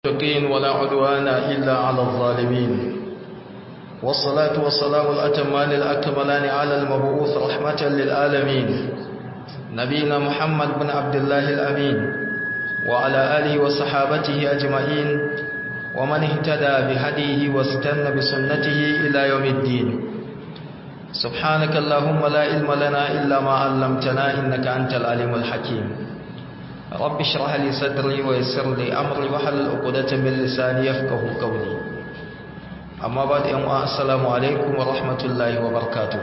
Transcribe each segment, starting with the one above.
المتقين ولا عدوان إلا على الظالمين والصلاة والسلام الأتمان الأكملان على المبعوث رحمة للعالمين نبينا محمد بن عبد الله الأمين وعلى آله وصحابته أجمعين ومن اهتدى بهديه واستنى بسنته إلى يوم الدين سبحانك اللهم لا علم لنا إلا ما علمتنا إنك أنت العليم الحكيم رب اشرح لي صدري ويسر لي أمري وحلل عقدة من لساني يفقه قولي أما بعد يوم السلام عليكم ورحمة الله وبركاته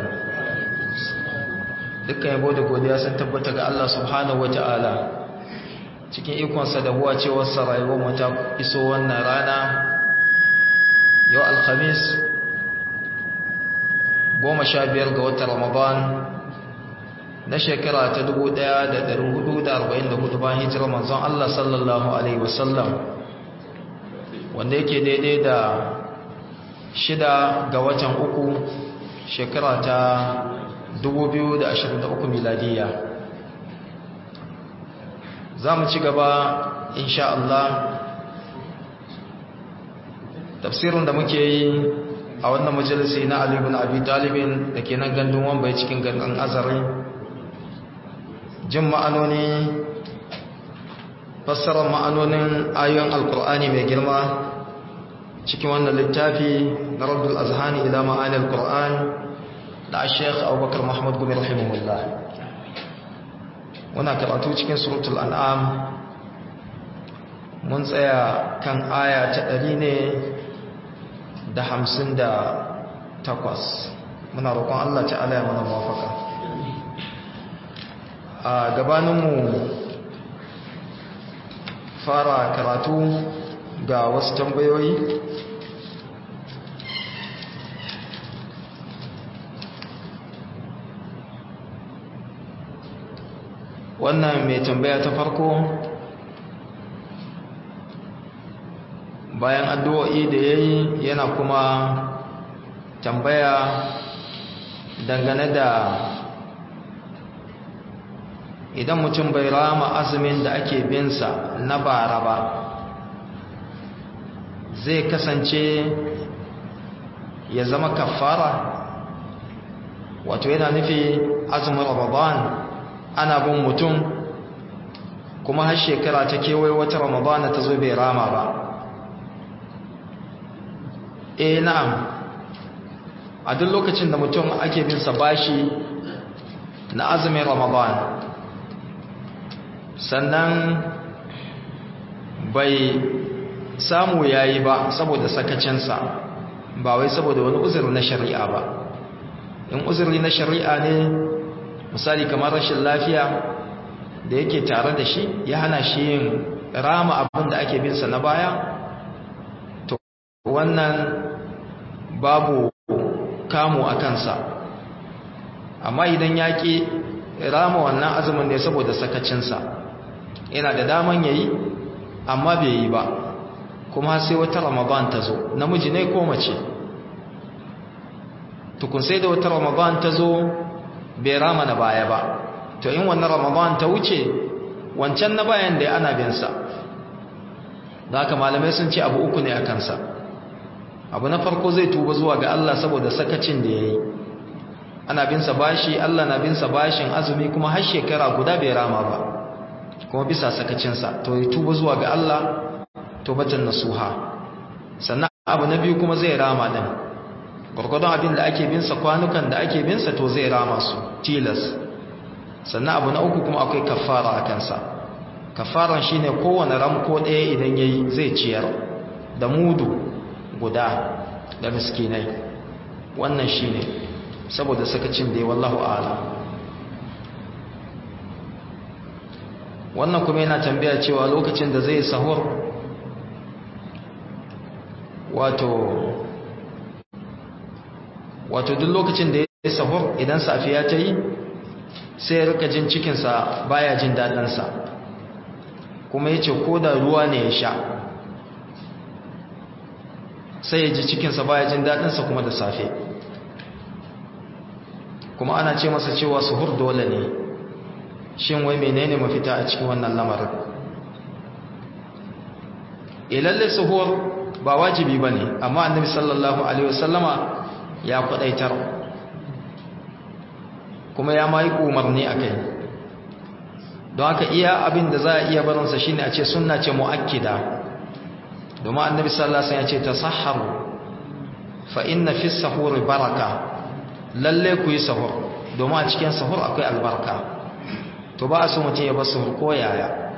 dukkan yabo da godiya sun tabbata ga Allah subhanahu wataala cikin ikonsa da huwa cewar sa rayuwar mu ta iso wannan rana yau alhamis goma sha biyar ga watan ramadan na shekara ta 1444 bayan hijirar manzon Allah sallallahu alaihi wasallam wanda yake daidai da shida ga watan uku shekara ta 2023 miladiya za mu ci gaba insha Allah tafsirin da muke yi a wannan majalisi na Ali ibn Abi Talibin da ke nan gandun wambai cikin gandun azari jin ma'anoni fassarar ma'anonin ayoyin alkur'ani mai girma cikin wannan littafi na raddul azhani ila ma'ani alkur'an da sheikh abubakar muhammad gumi rahimahullah muna karatu cikin suratul an'am mun tsaya kan aya ta ɗari ne da hamsin da takwas muna roƙon allah ta'ala ya mana mafaka a gabaninmu fara karatu ga wasu tambayoyi wannan mai tambaya ta farko bayan addu'o'i da ya yi yana kuma tambaya dangane da idan mutum bai rama azumin da ake binsa na bara ba zai kasance ya zama kafara wato yana nufi azumin ramadan ana bin mutum kuma har shekara ta kewaye wata ramadana ta zo bai rama ba eh na'am a duk lokacin da mutum ake binsa bashi na azumin ramadan sannan bai samu yayi ba saboda sakacinsa ba wai saboda wani uzuri na shari'a ba in uzuri na shari'a ne misali kamar rashin lafiya da yake tare da shi ya hana shi yin rama abin da ake binsa na baya to wannan babu kamu a kansa amma idan ya ƙi rama wannan azumin ne saboda sakacinsa yana da daman yayi amma bai yi ba kuma sai wata ramadan ta zo namiji ne ko mace tukun sai da wata ramadan ta zo bai rama na baya ba to in wannan ramadan ta wuce wancan na bayan da ana bin sa da haka malamai sun ce abu uku ne a kansa abu na farko zai tuba zuwa ga Allah saboda sakacin da yayi ana bin sa bashi Allah na bin sa bashin azumi kuma har shekara guda bai rama ba kuma bisa sakacinsa to ya tuba zuwa ga Allah tobatan nasuha sannan abu na biyu kuma zai rama din gurgurdon abin da ake binsa kwanukan da ake binsa to zai rama su tilas sannan abu na uku kuma akwai kafara a kansa kafaran shine kowane ramko ɗaya idan yayi zai ciyar da mudu guda da miskinai wannan shine saboda sakacin da ya wallahu a'lam wannan kuma yana tambaya cewa lokacin da zai sahur wato wato duk lokacin da ya sahur idan safiya ta yi sai ya rika jin cikinsa baya jin daɗinsa kuma ya ce ko da ruwa ne ya sha sai ya ji cikinsa baya jin daɗinsa kuma da safe kuma ana ce masa cewa suhur dole ne shin wai menene mafita a cikin wannan lamarin e lalle suhur ba wajibi bane amma annabi sallallahu alaihi wasallama ya kwadaitar kuma ya mai umarni akai don haka iya abin da za a iya barinsa shine a ce sunna ce muakkida domin annabi sallallahu alaihi wasallam ya ce tasahharu fa inna fi sahuri baraka lalle ku yi sahur domin a cikin sahur akwai albarka to ba a so mutum ya bar sahur ko yaya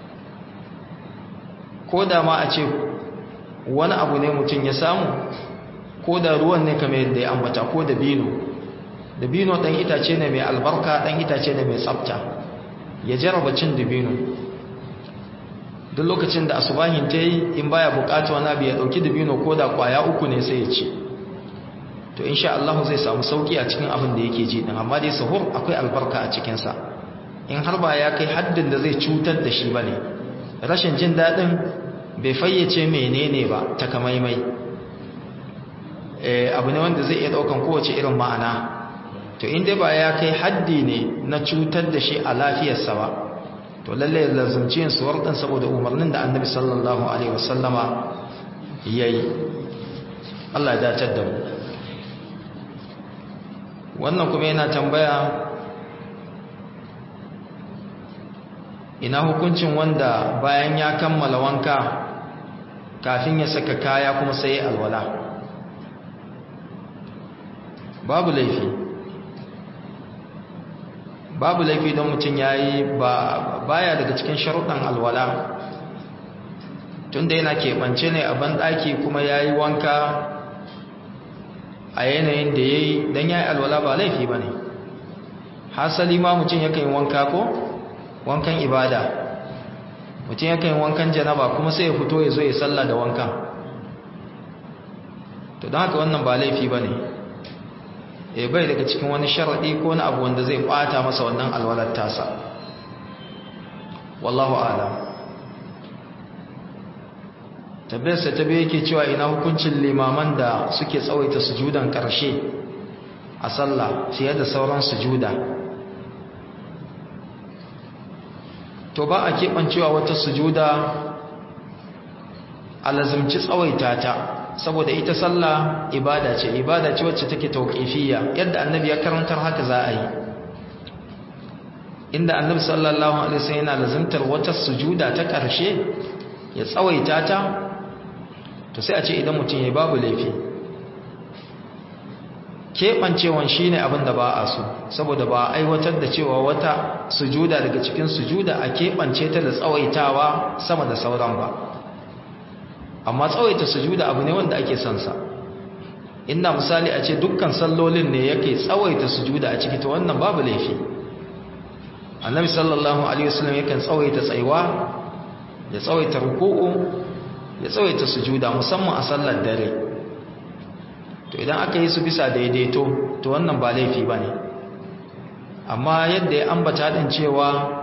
ko da ma a ce wani abu ne mutum ya samu ko da ruwan ne kamar yadda ya ambata ko da bino da bino ɗan itace ne mai albarka ɗan itace ne mai tsafta ya jarraba cin dibino duk lokacin da asubahin ta yi in baya bukata wani abu ya ɗauki dibino ko da kwaya uku ne sai ya ci to insha Allah zai samu sauki a cikin abin da yake ji din amma dai sahur akwai albarka a cikin sa in har ba ya kai haddin da zai cutar da shi bane rashin jin dadin bai fayyace menene ba takamaimai eh abu ne wanda zai iya daukan kowace irin ma'ana to in dai ba ya kai haddi ne na cutar da shi a lafiyarsa ba to lalle lazumci yin suwar din saboda umarnin da Annabi sallallahu alaihi wasallama yayi Allah ya dace da mu wannan kuma yana tambaya ina hukuncin wanda bayan ya kammala wanka kafin ya saka kaya kuma sai alwala babu laifi babu laifi don mutum ya yi baya daga cikin sharuɗan alwala tunda yana keɓance ne a banɗaki kuma ya yi wanka a yanayin da ya yi don ya yi alwala ba laifi ba ne hasali ma mutum yakan yi wanka ko wankan ibada mutum yakan yi wankan janaba kuma sai ya fito ya zo ya salla da wankan to don haka wannan ba laifi ba ne e bai daga cikin wani sharaɗi ko wani abu wanda zai ɓata masa wannan alwalar tasa wallahu alam tabbiyarsa ta biyu yake cewa ina hukuncin limaman da suke tsawaita sujudan ƙarshe a sallah fiye da sauran sujuda to ba a keɓancewa wata sujuda a lazimci tsawaita ta saboda ita sallah ibada ce ibada ce wacce take tauqifiyya yadda annabi ya karantar haka za a yi inda annabi sallallahu alaihi wasallam yana lazimtar wata sujuda ta ƙarshe ya tsawaita ta to sai a ce idan mutum ya babu laifi keɓancewan shi ne abin da ba a so saboda ba a aiwatar da cewa wata sujuda daga cikin sujuda a keɓance ta da tsawaitawa sama da sauran ba amma tsawaita sujuda abu ne wanda ake son sa inda misali a ce dukkan sallolin ne yake tsawaita sujuda a ciki to wannan babu laifi annabi sallallahu alaihi wasallam yakan tsawaita tsaiwa ya tsawaita ruku'u ya tsawaita sujuda musamman a sallar dare to idan aka yi su bisa daidaito to wannan ba laifi bane amma yadda ya ambata din cewa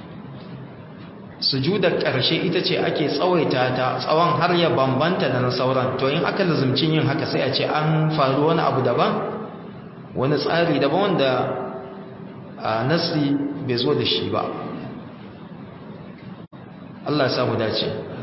sujudar ƙarshe ita ce ake tsawaita ta tsawon har ya bambanta da na sauran to in aka lazumcin yin haka sai a ce an faru wani abu daban wani tsari daban wanda a nasi bai zo da shi ba Allah ya samu dace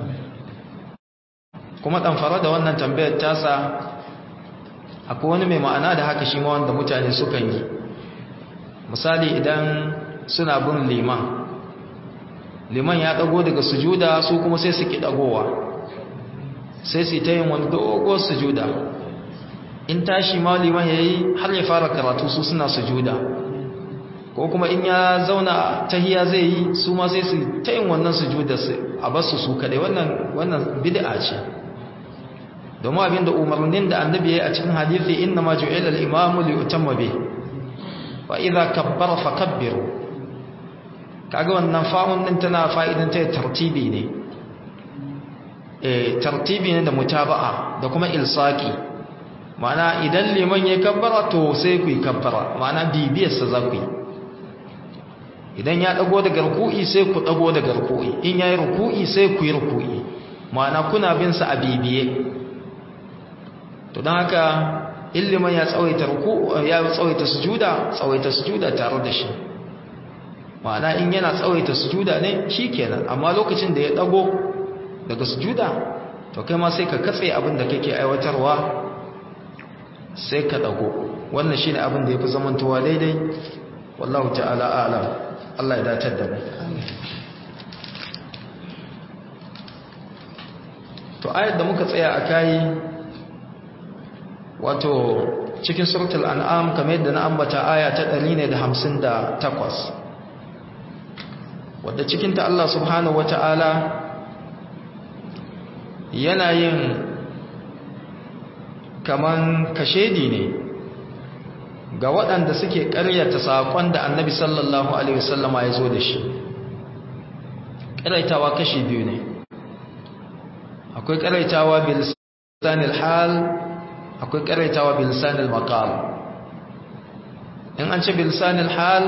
kuma ɗanfara da wannan tambayar tasa akwai wani mai ma'ana da haka shi ma wanda mutane sukan yi misali idan suna bin liman liman ya dago daga sujuda su kuma sai su ki dagowa sai su ta yin wani dogo sujuda in tashi ma liman yayi har ya fara karatu su suna sujuda ko kuma in ya zauna tahiya zai yi su ma sai su ta yin wannan sujuda a basu su kadai wannan wannan bid'a ce domin abinda umarnin da annabi yayi a cikin hadisi inna ma ju'ila al-imamu li yutamma bi wa idza kabbara fakabbiru kaga wannan fa'un din tana fa'idan ta tartibi ne eh tartibi ne da mutaba'a da kuma ilsaqi ma'ana idan liman ya kabbara to sai ku yi kabbara ma'ana bibiyar sa za ku yi idan ya dago daga ruku'i sai ku dago daga ruku'i in yayi ruku'i sai ku yi ruku'i ma'ana kuna bin sa a bibiye to dan haka illiman ya tsawaita ruku'u ya tsawaita sujuda tsawaita sujuda tare da shi ma'ana in yana tsawaita sujuda ne shikenan amma lokacin da ya dago daga sujuda to kai ma sai ka katse abin da kake aiwatarwa sai ka dago wannan shine abin da yafi zamantowa daidai wallahu ta'ala a'lam Allah ya datar da mu to ayar da muka tsaya a kai wato cikin suratul an'am kamar yadda na ambata aya ta 158 wadda cikin ta Allah subhanahu wata'ala yana yin kaman kashedi ne ga waɗanda suke ƙaryata saƙon da annabi sallallahu alaihi wasallama ya zo da shi ƙaraitawa kashi biyu ne akwai ƙaraitawa bilisanil hal akwai ƙaraitawa bilisanil maqal in an ce bilisanil hal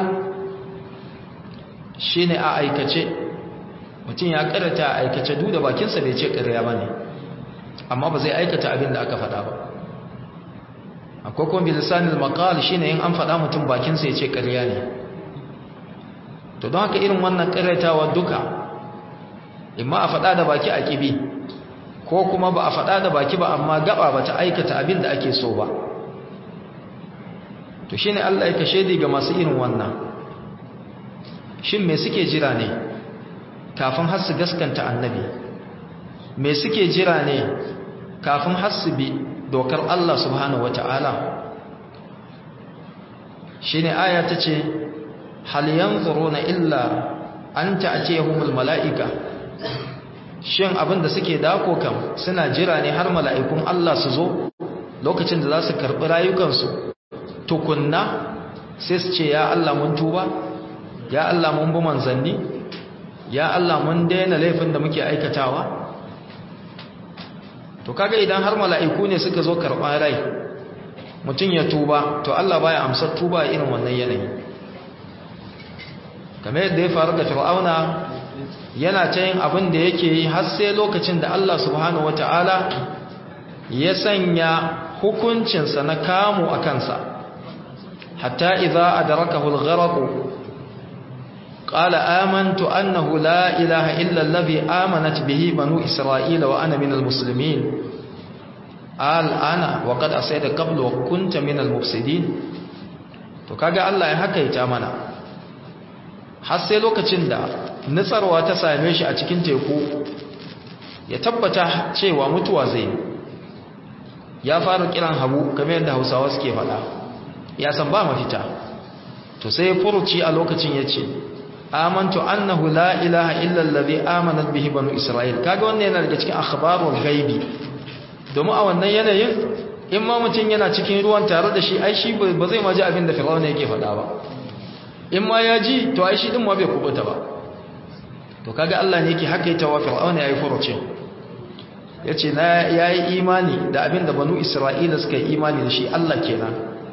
shine a aikace mutum ya ƙarata a aikace duk da bakinsa bai ce ƙarya ba ne amma ba zai aikata abin da aka faɗa ba akwai kuma bilisanil maqal shine in an faɗa mutum bakinsa ya ce ƙarya ne to don haka irin wannan ƙaraitawa duka imma a faɗa da baki a ƙibi ko kuma ba a faɗa da baki ba amma gaba ba ta aikata abin da ake so ba to shi ne Allah ya kashe ga masu irin wannan shin me suke jira ne kafin har su gaskanta annabi me suke jira ne kafin har su bi dokar Allah subhanahu wata'ala shi ne aya ta ce hal yanzuruna illa an ta'tiyahumul mala'ika shin abin da suke dako kam suna jira ne har mala'ikun Allah su zo lokacin da za su karɓi rayukansu tukunna sai su ce ya Allah mun tuba ya Allah mun bi manzanni ya Allah mun daina laifin da muke aikatawa to kaga idan har mala'iku ne suka zo karɓar rai mutum ya tuba to Allah baya amsar tuba irin wannan yanayi kamar yadda ya faru da fir'auna yana ta yin abin da yake yi har sai lokacin da Allah subhanahu wata'ala ya sanya hukuncinsa na kamu a kansa hatta idza adrakahu al-gharq qala amantu annahu la ilaha illa alladhi amanat bihi banu isra'ila wa ana minal muslimin al'ana wa qad asayta qablu wa kunta minal mufsidin to kaga Allah ya hakaita mana har sai lokacin da nutsarwa ta same shi a cikin teku ya tabbata cewa mutuwa zai ya fara kiran habu kamar yadda hausawa suke faɗa ya san ba mafita to sai furuci a lokacin ya ce amantu annahu la ilaha illa allazi amanat bihi banu isra'il kaga wannan yana daga cikin akhbarul ghaibi domin a wannan yanayin in ma mutum yana cikin ruwan tare da shi ai shi ba zai ma ji abin da fir'auna yake faɗa ba in ma ya ji to ai shi din ma bai kubuta ba to kaga Allah ne yake hakaita wa fir'auna yayi furuce yace na yayi imani da abin da banu isra'ila suka yi imani da shi Allah kenan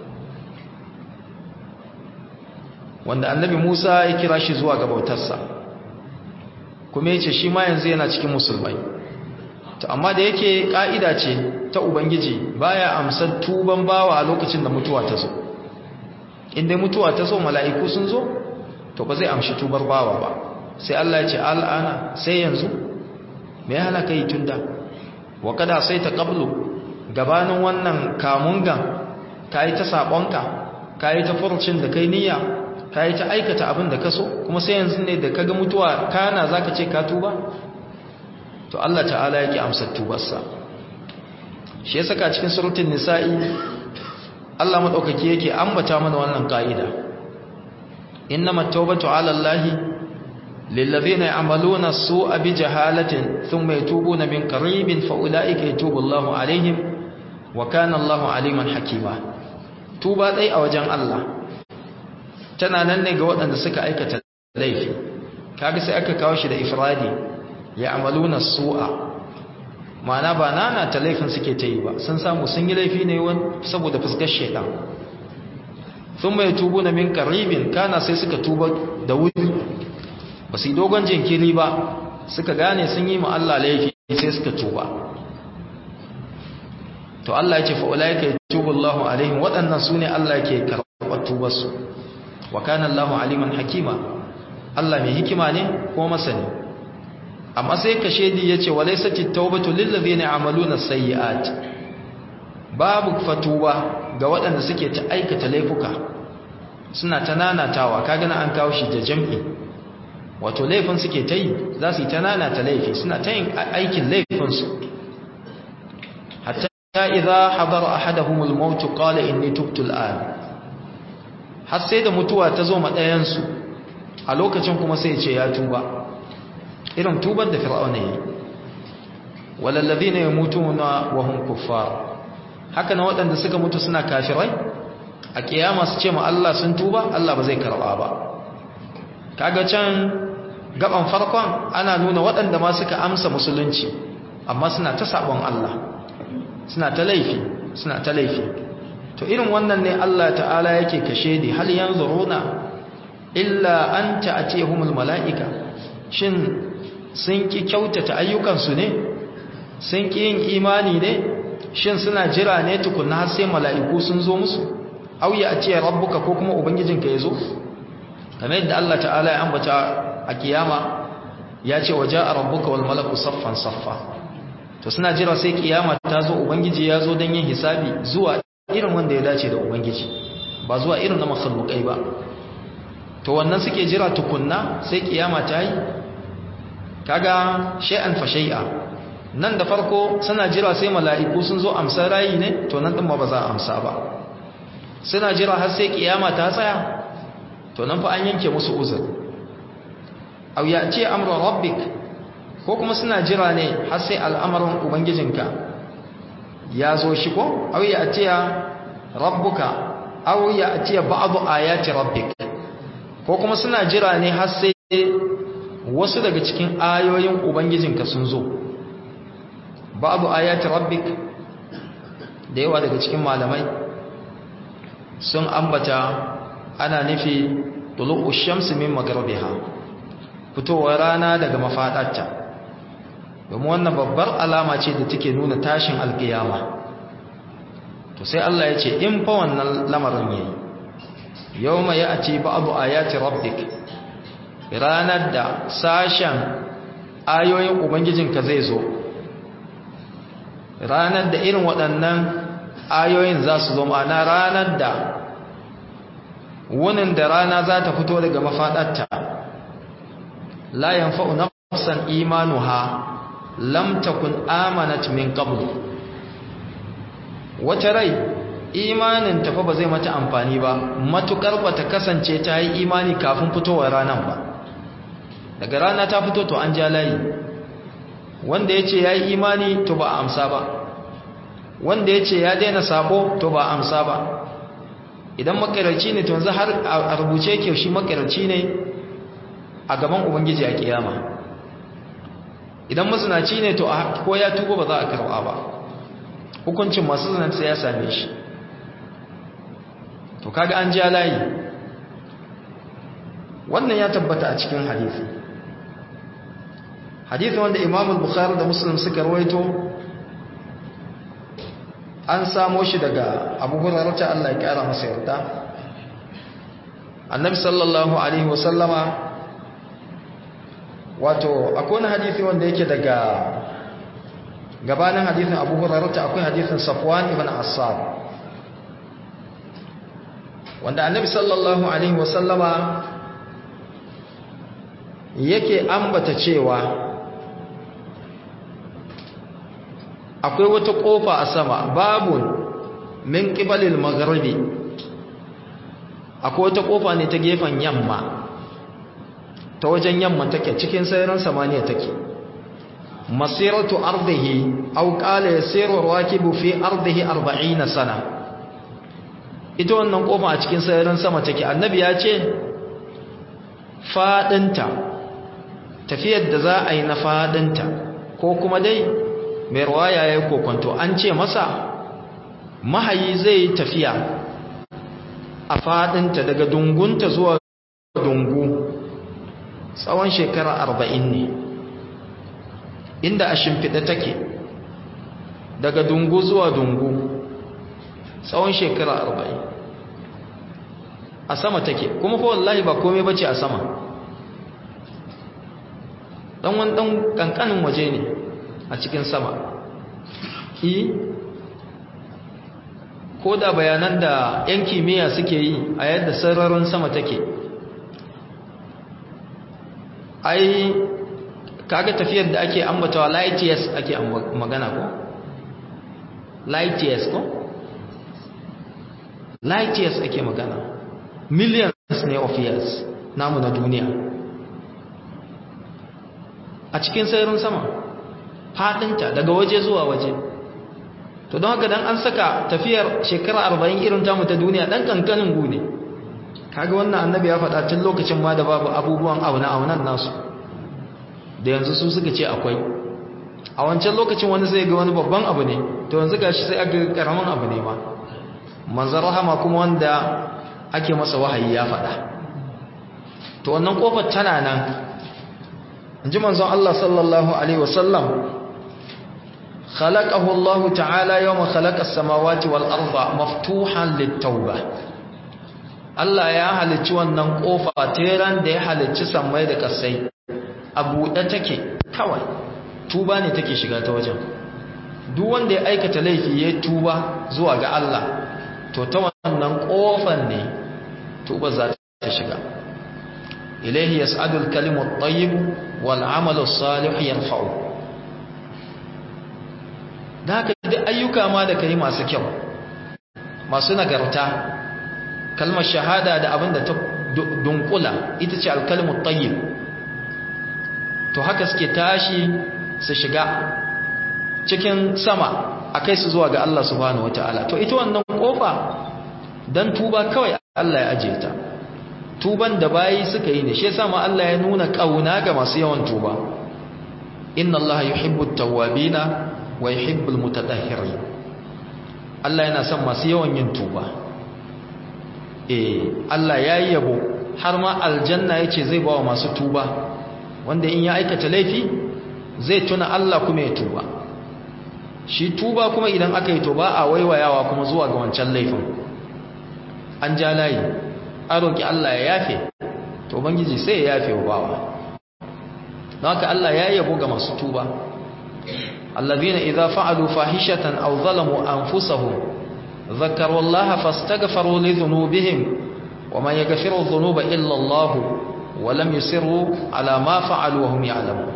wanda annabi Musa ya kira shi zuwa ga bautarsa kuma yace shi ma yanzu yana cikin musulmai to amma da yake ka'ida ce ta ubangiji baya amsar tuban bawa a lokacin da mutuwa ta zo inda mutuwa ta zo mala'iku sun zo to ba zai amshi tubar bawa ba sai Allah ya ce al'ana sai yanzu me hana kai tunda wa kada sai ta qablu gabanin wannan kamungan kai ta sabonka kai ta furcin da kai niyya kai ta aikata abin da ka so kuma sai yanzu ne da kaga mutuwa kana zaka ce ka tuba to Allah ta'ala yake amsar tubarsa shi yasa ka cikin suratul nisa'i Allah madaukake yake ambata mana wannan kaida innamat tawbatu 'ala Allahi للذين يعملون السوء بجهالة ثم يتوبون من قريب فأولئك يتوب الله عليهم وكان الله عليما حكيما توبا دai a wajen Allah tana nan ne ga waɗanda suka aikata laifi kaga sai aka kawo shi da ifradi ya'maluna su'a ma'ana ba nana ta laifin suke ta yi ba sun samu sun yi laifi ne saboda fuskar shedan thumma yatubuna min qaribin kana sai suka tuba da wuri ba su yi dogon jinkiri ba suka gane sun yi Allah laifi sai suka tuba to Allah ya ce fa'ulai ka yi tubullahu alaihim waɗannan su ne Allah ke karɓar tubarsu wa kanan lahu aliman hakima Allah mai hikima ne ko masani amma sai ka shedi yace walaysati tawbatu lil ladina amaluna sayyi'at babu fatuwa ga waɗanda suke ta aikata laifuka suna ta nanatawa kaga na an kawo shi da jam'i wato laifin suke ta yi za su yi ta nanata laifi suna ta yin aikin laifinsu hatta idza hadara ahaduhumul maut qala inni tubtu al'an har sai da mutuwa ta zo ma ɗayan su a lokacin kuma sai ya ce ya tuba irin tubar da fir'auna yi walal ladina yamutuna wa hum kuffar haka na waɗanda suka mutu suna kafirai a kiyama su ce ma Allah sun tuba Allah ba zai karɓa ba kaga can gaban farkon ana nuna waɗanda ma suka amsa musulunci amma suna ta sabon Allah suna ta laifi suna ta laifi to irin wannan ne Allah ta'ala yake kashe di hal yanzuruna illa an ta'tihumul mala'ika shin sun ki kyautata ayyukansu ne sun ki yin imani ne shin suna jira ne tukunna har sai mala'iku sun zo musu aw ya atiya rabbuka ko kuma ubangijinka yazo kamar yadda Allah ta'ala ya ambata a kiyama ya ce waja rabbuka wal malaku saffan saffa to suna jira sai kiyama ta zo ubangiji ya zo don yin hisabi zuwa irin wanda ya dace da ubangiji ba zuwa irin na makhlukai ba to wannan suke jira tukunna sai kiyama ta yi kaga shay'an fa shay'a nan da farko suna jira sai mala'iku sun zo amsa rayi ne to nan din ba za a amsa ba suna jira har sai kiyama ta tsaya to nan fa an yanke musu uzur aw ya'ti amru rabbik ko kuma suna jira ne har sai al'amarin ubangijinka ya zo shi ko aw ya'ti rabbuka aw ya'ti ba'du ayati rabbik ko kuma suna jira ne har sai wasu daga cikin ayoyin ubangijinka sun zo ba'du ayati rabbik da yawa daga cikin malamai sun ambata ana nufi tulu'u shamsi min magharibiha fitowar rana daga mafadarta domin wannan babbar alama ce da take nuna tashin alkiyama to sai Allah ya ce in fa wannan lamarin yayi yawma ya'ti ba'du ayati rabbik ranar da sashen ayoyin ubangijinka zai zo ranar da irin waɗannan ayoyin za su zo ma'ana ranar da wunin da rana za ta fito daga mafaɗarta la yanfa'u nafsan imanuha lam takun amanat min qabl wata rai imanin tafa ba zai mata amfani ba matukar bata kasance ta yi imani kafin fitowar ranar ba daga rana ta fito to an ja layi wanda ya ce ya yi imani to ba a amsa ba wanda ya ce ya daina sabo to ba a amsa ba idan makaraci ne to yanzu har a rubuce ke shi makaraci ne a gaban ubangiji a kiyama idan mazinaci ne to ko ya tuba ba za a karba ba hukuncin masu zinanta ya same shi to kaga an ja layi wannan ya tabbata a cikin hadisi hadisi wanda imam al-bukhari da muslim suka rawaito an samo shi daga abu hurairah Allah ya kara masa yarda annabi sallallahu alaihi wasallama wato akwai wani hadisi wanda yake daga gabanin hadisin abu hurairah akwai hadisin safwan ibn assad wanda annabi sallallahu alaihi wasallama yake ambata cewa akwai wata kofa a sama babun min qibalil magharibi akwai wata kofa ne ta gefen yamma ta wajen yamma take cikin sararin samaniya take masiratu ardihi aw qala yasiru rakibu fi ardihi 40 sana ita wannan kofa a cikin sararin sama take annabi ya ce fadinta tafiyar da za a yi na fadinta ko kuma dai mai ruwaya ya kokonto an ce masa mahayi zai tafiya a fadinta daga dungunta zuwa dungu tsawon shekara arba'in ne inda a shimfiɗa take daga dungu zuwa dungu tsawon shekara arba'in a sama take kuma fa wallahi ba komai bace a sama dan wani dan kankanin waje ne a cikin sama i ko da bayanan da yan kimiyya suke yi a yadda sararin sama take ai kaga tafiyar da ake ambatawa light years ake magana ko light years ko light years ake magana millions ne of years namu na duniya a cikin sararin sama fadinta daga waje zuwa waje to don haka dan an saka tafiyar shekara 40 irin tamu ta duniya dan kankanin gu ne kaga wannan annabi ya faɗa tun lokacin ma da babu abubuwan auna aunan nasu da yanzu su suka ce akwai a wancan lokacin wani sai ga wani babban abu ne to yanzu gashi sai aka karamin abu ne ma manzon rahama kuma wanda ake masa wahayi ya faɗa to wannan kofar tana nan inji manzon Allah sallallahu alaihi wasallam خلقه الله تعالى يوم خلق السماوات والأرض مفتوحا للتوبة Allah ya halicci wannan kofa teran da ya halicci sammai da kasai a buɗe take kawai tuba ne take shiga ta wajen duk wanda ya aikata laifi ya tuba zuwa ga Allah to ta wannan kofan ne tuba za ta shiga ilaihi yas'adu al-kalimu at-tayyib wal 'amalu as-salih yarfa'u da haka duk ayyuka ma da kai masu kyau masu nagarta kalmar shahada da abin da ta dunkula ita ce alkalmar tayyib to haka suke tashi su shiga cikin sama a kai su zuwa ga Allah subhanahu wataala to ita wannan kofa dan tuba kawai Allah ya aje ta tuban da bayi suka yi ne shi yasa ma Allah ya nuna kauna ga masu yawan tuba inna Allah yuhibbut tawwabina wa yuhibbul mutatahhirin Allah yana son masu yawan yin tuba eh Allah ya yi yabo har ma aljanna yace zai bawa masu tuba wanda in ya aikata laifi zai tuna Allah kuma ya tuba shi tuba kuma idan aka yi tuba a waiwayawa kuma zuwa ga wancan laifin an ja layi an roki Allah ya yafe to bangiji sai ya yafe wa bawa don haka Allah ya yabo ga masu tuba الذين إذا فعلوا فاحشة أو ظلموا أنفسهم ذكروا الله فاستغفروا لذنوبهم وما يغفر الذنوب إلا الله ولم يسروا على ما فعلوا وهم يعلمون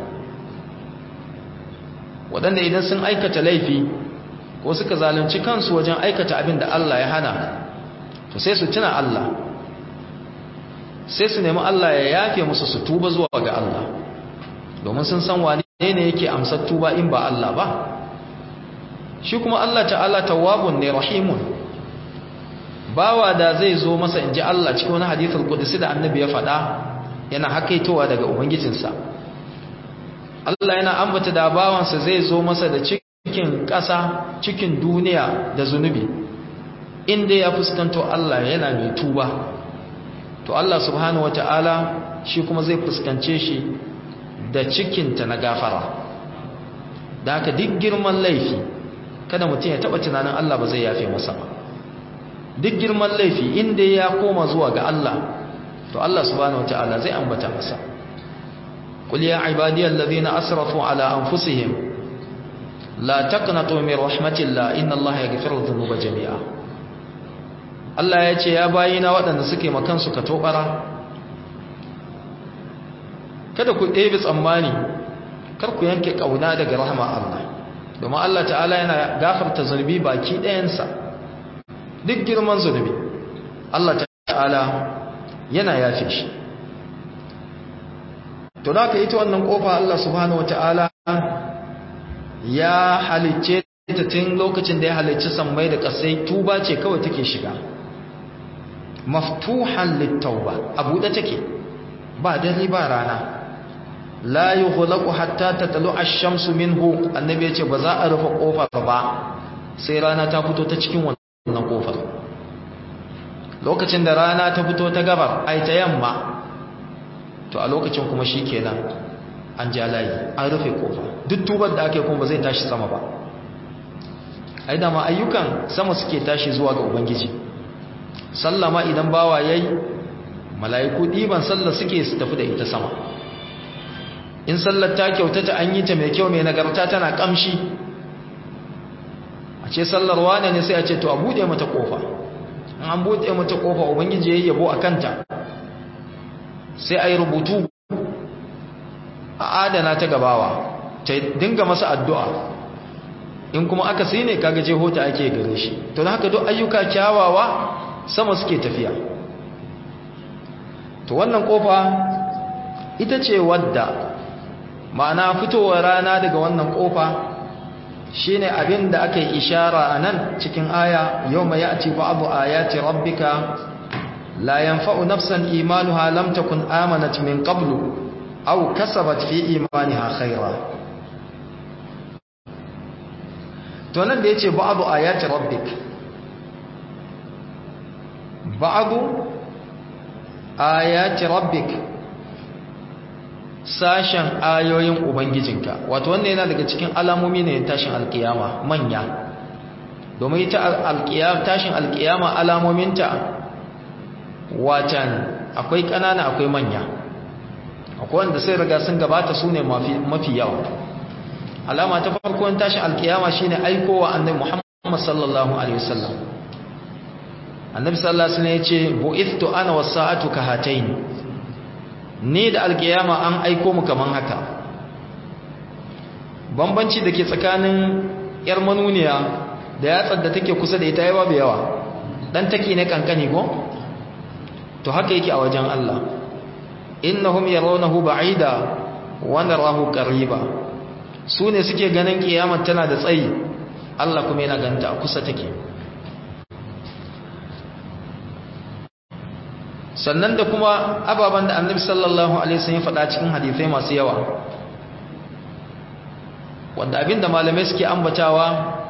waɗanda idan sun aikata laifi ko suka zalunci kansu wajen aikata abin da Allah ya hana to sai su tuna Allah sai su nemi Allah ya yafe musu su tuba zuwa ga Allah domin sun san wane ne yake amsar tuba in ba Allah ba shi kuma Allah ta'ala tawwabun ne rahimun bawa da zai zo masa inji Allah cikin wani hadithul qudsi da annabi ya faɗa yana hakaitowa daga ubangijinsa Allah yana ambata da bawansa zai zo masa da cikin ƙasa cikin duniya da zunubi inda ya fuskanto Allah yana mai tuba to Allah subhanahu wata'ala shi kuma zai fuskance shi da cikinta na gafara da haka duk girman laifi kada mutum ya taba tunanin Allah ba zai yafe masa ba duk girman laifi inda ya koma zuwa ga Allah to Allah subhanahu wataala zai ambata masa qul ya ibadiyal ladhina asrafu ala anfusihim la taqnatu min rahmatillah inna Allah yaghfiru dhunuba jami'a Allah ya ce ya bayina waɗanda suke makansu ka tobara kada ku ɗebe tsammani kar ku yanke ƙauna daga rahama Allah domin Allah ta'ala yana gafarta zunubi baki ɗayansa duk girman zunubi Allah ta'ala yana yafe shi to da ka yi ta wannan ƙofa Allah subhanahu wata'ala ya halicce ta tun lokacin da ya halicci sammai da ƙasai tuba ce kawai take shiga maftuhan littauba a buɗe take ba dare ba rana la yughlaqu hatta tatlu ash-shamsu minhu annabi yace ba za a rufe kofar ba sai rana ta fito ta cikin wannan kofar lokacin da rana ta fito ta gabar ai ta yamma to a lokacin kuma shikenan an ja layi an rufe kofa duk tubar da ake kuma ba zai tashi sama ba ai da ma ayyukan sama suke tashi zuwa ga ubangiji sallama idan bawa yayi mala'iku diban sallah suke su tafi da ita sama in sallar ta kyautata an yi ta mai kyau mai nagarta tana kamshi a ce sallar wane ne sai a ce to a buɗe mata ƙofa an buɗe mata ƙofa ubangiji ya yi yabo a kanta sai a yi rubutu a adana ta gabawa ta dinga masa addu'a in kuma aka sai ne kaga je hota ake gare shi to da haka duk ayyuka kyawawa sama suke tafiya to wannan kofa ita ce wadda ma'ana fitowar rana daga wannan kofa shine abin da aka yi ishara a nan cikin aya yau mai ya'ti ba'adu ayati rabbika la yanfa'u nafsan imanuha lam takun amanat min qablu aw kasabat fi imaniha khaira to nan da yace ba'adu ayati rabbik ba'adu ayati rabbik sashen ayoyin ubangijinka wato wannan yana daga cikin alamomi ne tashin alkiyama manya domin ita alkiyama tashin alkiyama alamominta watan akwai kanana akwai manya akwai wanda sai riga sun gabata su ne mafi yawa alama ta farkon tashin alkiyama shine aikowa annabi Muhammad sallallahu alaihi wasallam annabi sallallahu alaihi wasallam yace bu'ithtu ana was-sa'atu kahatayn ni da alkiyama an aiko mu kaman haka bambanci dake tsakanin yar manuniya da yatsar da take kusa da ita yayi babu yawa dan take ne kankani ko to haka yake a wajen Allah innahum yarawnahu ba'ida wa narahu qariba su ne suke ganin kiyamar tana da tsayi Allah kuma yana ganta kusa take sannan da kuma ababen da annabi sallallahu alaihi wasallam ya faɗa cikin hadisai masu yawa wanda abinda malamai suke ambatawa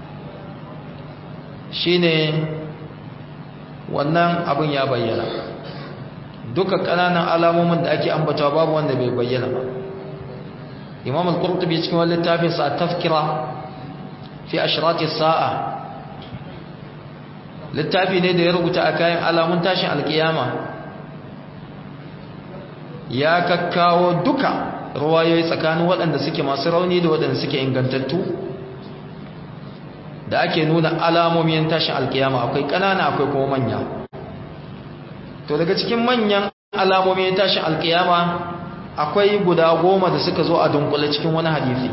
shine wannan abin ya bayyana duka ƙananan alamomin da ake ambatawa babu wanda bai bayyana ba imam al-qurtubi cikin wani littafin sa tafkira fi ashrati sa'a littafi ne da ya rubuta a kayan alamun tashin alkiyama ya kakkawo duka ruwayoyi tsakanin waɗanda suke masu rauni da waɗanda suke ingantattu da ake nuna alamomin tashin alkiyama akwai ƙanana akwai kuma manya to daga cikin manyan alamomin tashin alkiyama akwai guda goma da suka zo a dunkule cikin wani hadisi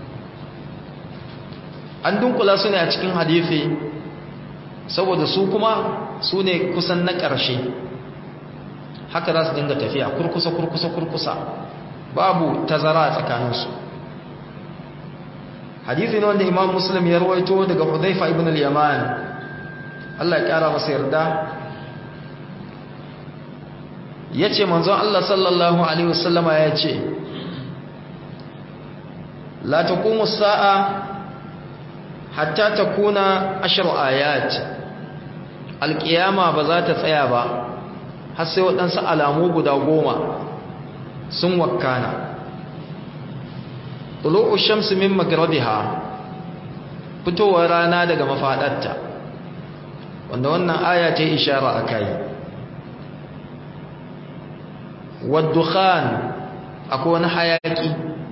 an dunkula su ne a cikin hadisi saboda su kuma su ne kusan na ƙarshe haka za su dinga tafiya kurkusa kurkusa kurkusa babu tazara a tsakaninsu hadisi ne wanda imam muslim ya rawaito daga hudhaifa ibn al-yaman Allah ya kara masa yarda yace manzon Allah sallallahu alaihi wasallama yace la taqumu as-sa'a hatta takuna ashru ayat alqiyama ba za ta tsaya ba har sai waɗansu alamu guda goma sun wakkana tulu'u shamsi min maghribiha fitowar rana daga mafadarta wanda wannan aya ta ishara akai waddukhan akwai wani hayaki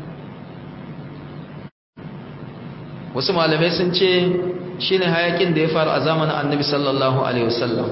wasu malamai sun ce shine hayakin da ya faru a zamanin annabi sallallahu alaihi wasallam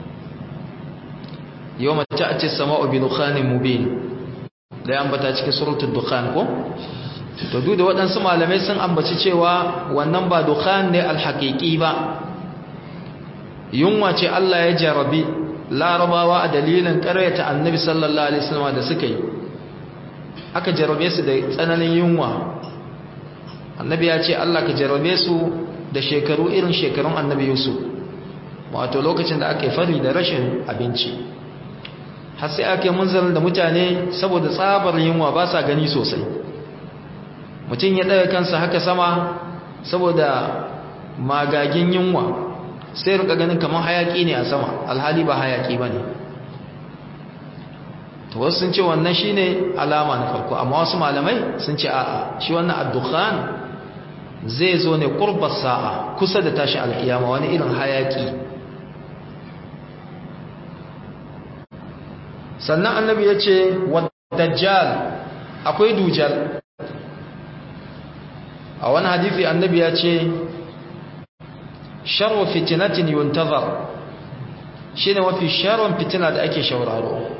yawma ta'ti as-sama'u bi dukhanin mubin da ya ambata cikin suratul dukhan ko to duk da waɗansu malamai sun ambaci cewa wannan ba dukhan ne alhaqiqi ba yunwa ce Allah ya jarabi larabawa a dalilin ƙaryata annabi sallallahu alaihi wasallam da suka yi aka jarabe su da tsananin yunwa annabi ya ce Allah ka jarabe su da shekaru irin shekarun annabi Yusuf wato lokacin da aka yi fari da rashin abinci har sai aka yi munzarin da mutane saboda tsabar yunwa ba sa gani sosai mutum ya ɗaga kansa haka sama saboda magagin yunwa sai rika ganin kamar hayaki ne a sama alhali ba hayaki ba ne to wasu sun ce wannan shi ne alama na farko amma wasu malamai sun ce a'a shi wannan addukhan zai zo ne kurbar sa'a kusa da tashi alkiyama wani irin hayaki sannan annabi ya ce dajjal akwai dujal a wani hadithi annabi ya ce sharwa fitinatin yuntazar shi ne mafi sharwan fitina da ake shauraro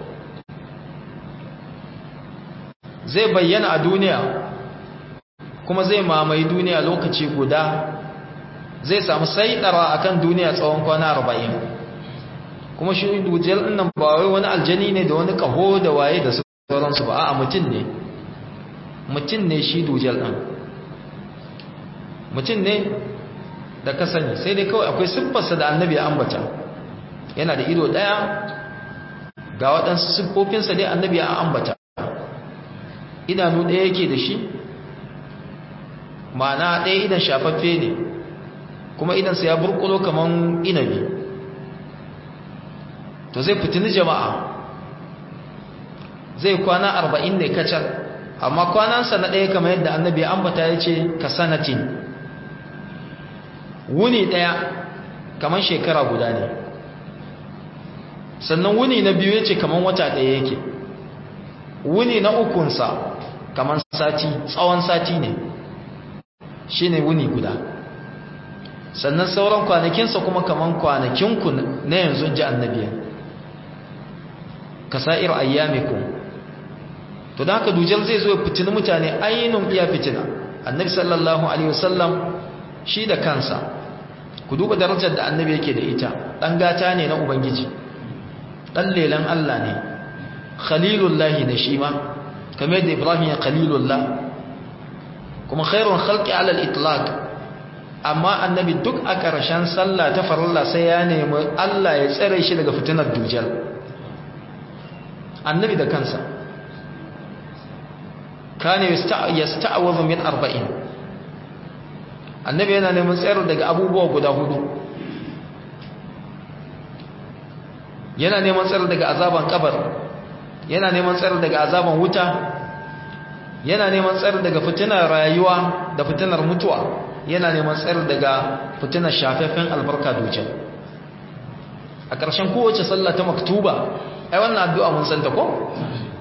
zai bayyana a duniya kuma zai mamaye duniya lokaci guda zai samu saidara akan duniya tsawon kwana arba'in kuma shi dujal nan ba wai wani aljani ne da wani kaho da waye da sauransu ba a mutum ne mutum ne shi dujal ɗin mutum ne da ka sani sai dai kawai akwai siffarsa da annabi ya ambata yana da ido ɗaya ga waɗansu siffofinsa dai annabi ya ambata idanu ɗaya yake da shi ma'ana ɗaya idan shafaffe ne kuma idansa ya burkulo kaman inabi to zai fitini jama'a zai kwana arba'in ne kacal amma kwanansa na ɗaya kamar yadda annabi ambata ya ce ka sanatin wuni ɗaya kamar shekara guda ne sannan wuni na biyu ya ce kamar wata ɗaya yake wuni na ukunsa kamar sati tsawon sati ne shi ne wuni guda sannan sauran kwanakinsa kuma kamar kwanakinku na yanzu ji annabiya kasa'ir ayyamiku to da haka dujal zai zo fitini mutane ainihin iya fitina annabi sallallahu alaihi wasallam shi da kansa ku duba darajar da annabi yake da ita dan gata ne na ubangiji dan lelan Allah ne khalilullahi ne shi ma kamar da ibrahim ya khalilullah kuma khairun khalqi ala al-itlaq amma annabi duk a ƙarshen sallah ta farilla sai ya nemi Allah ya tsare shi daga fitinar dujal annabi da kansa kana yasta'awadhu min arba'in annabi yana neman tsayar daga abubuwa guda hudu yana neman tsayar daga azaban kabar yana neman tsayar daga azaban wuta yana neman tsayar daga fitinar rayuwa da fitinar mutuwa yana neman tsayar daga fitinar shafafen albarka dujal a ƙarshen kowace sallah ta maktuba ai wannan addu'a mun santa ko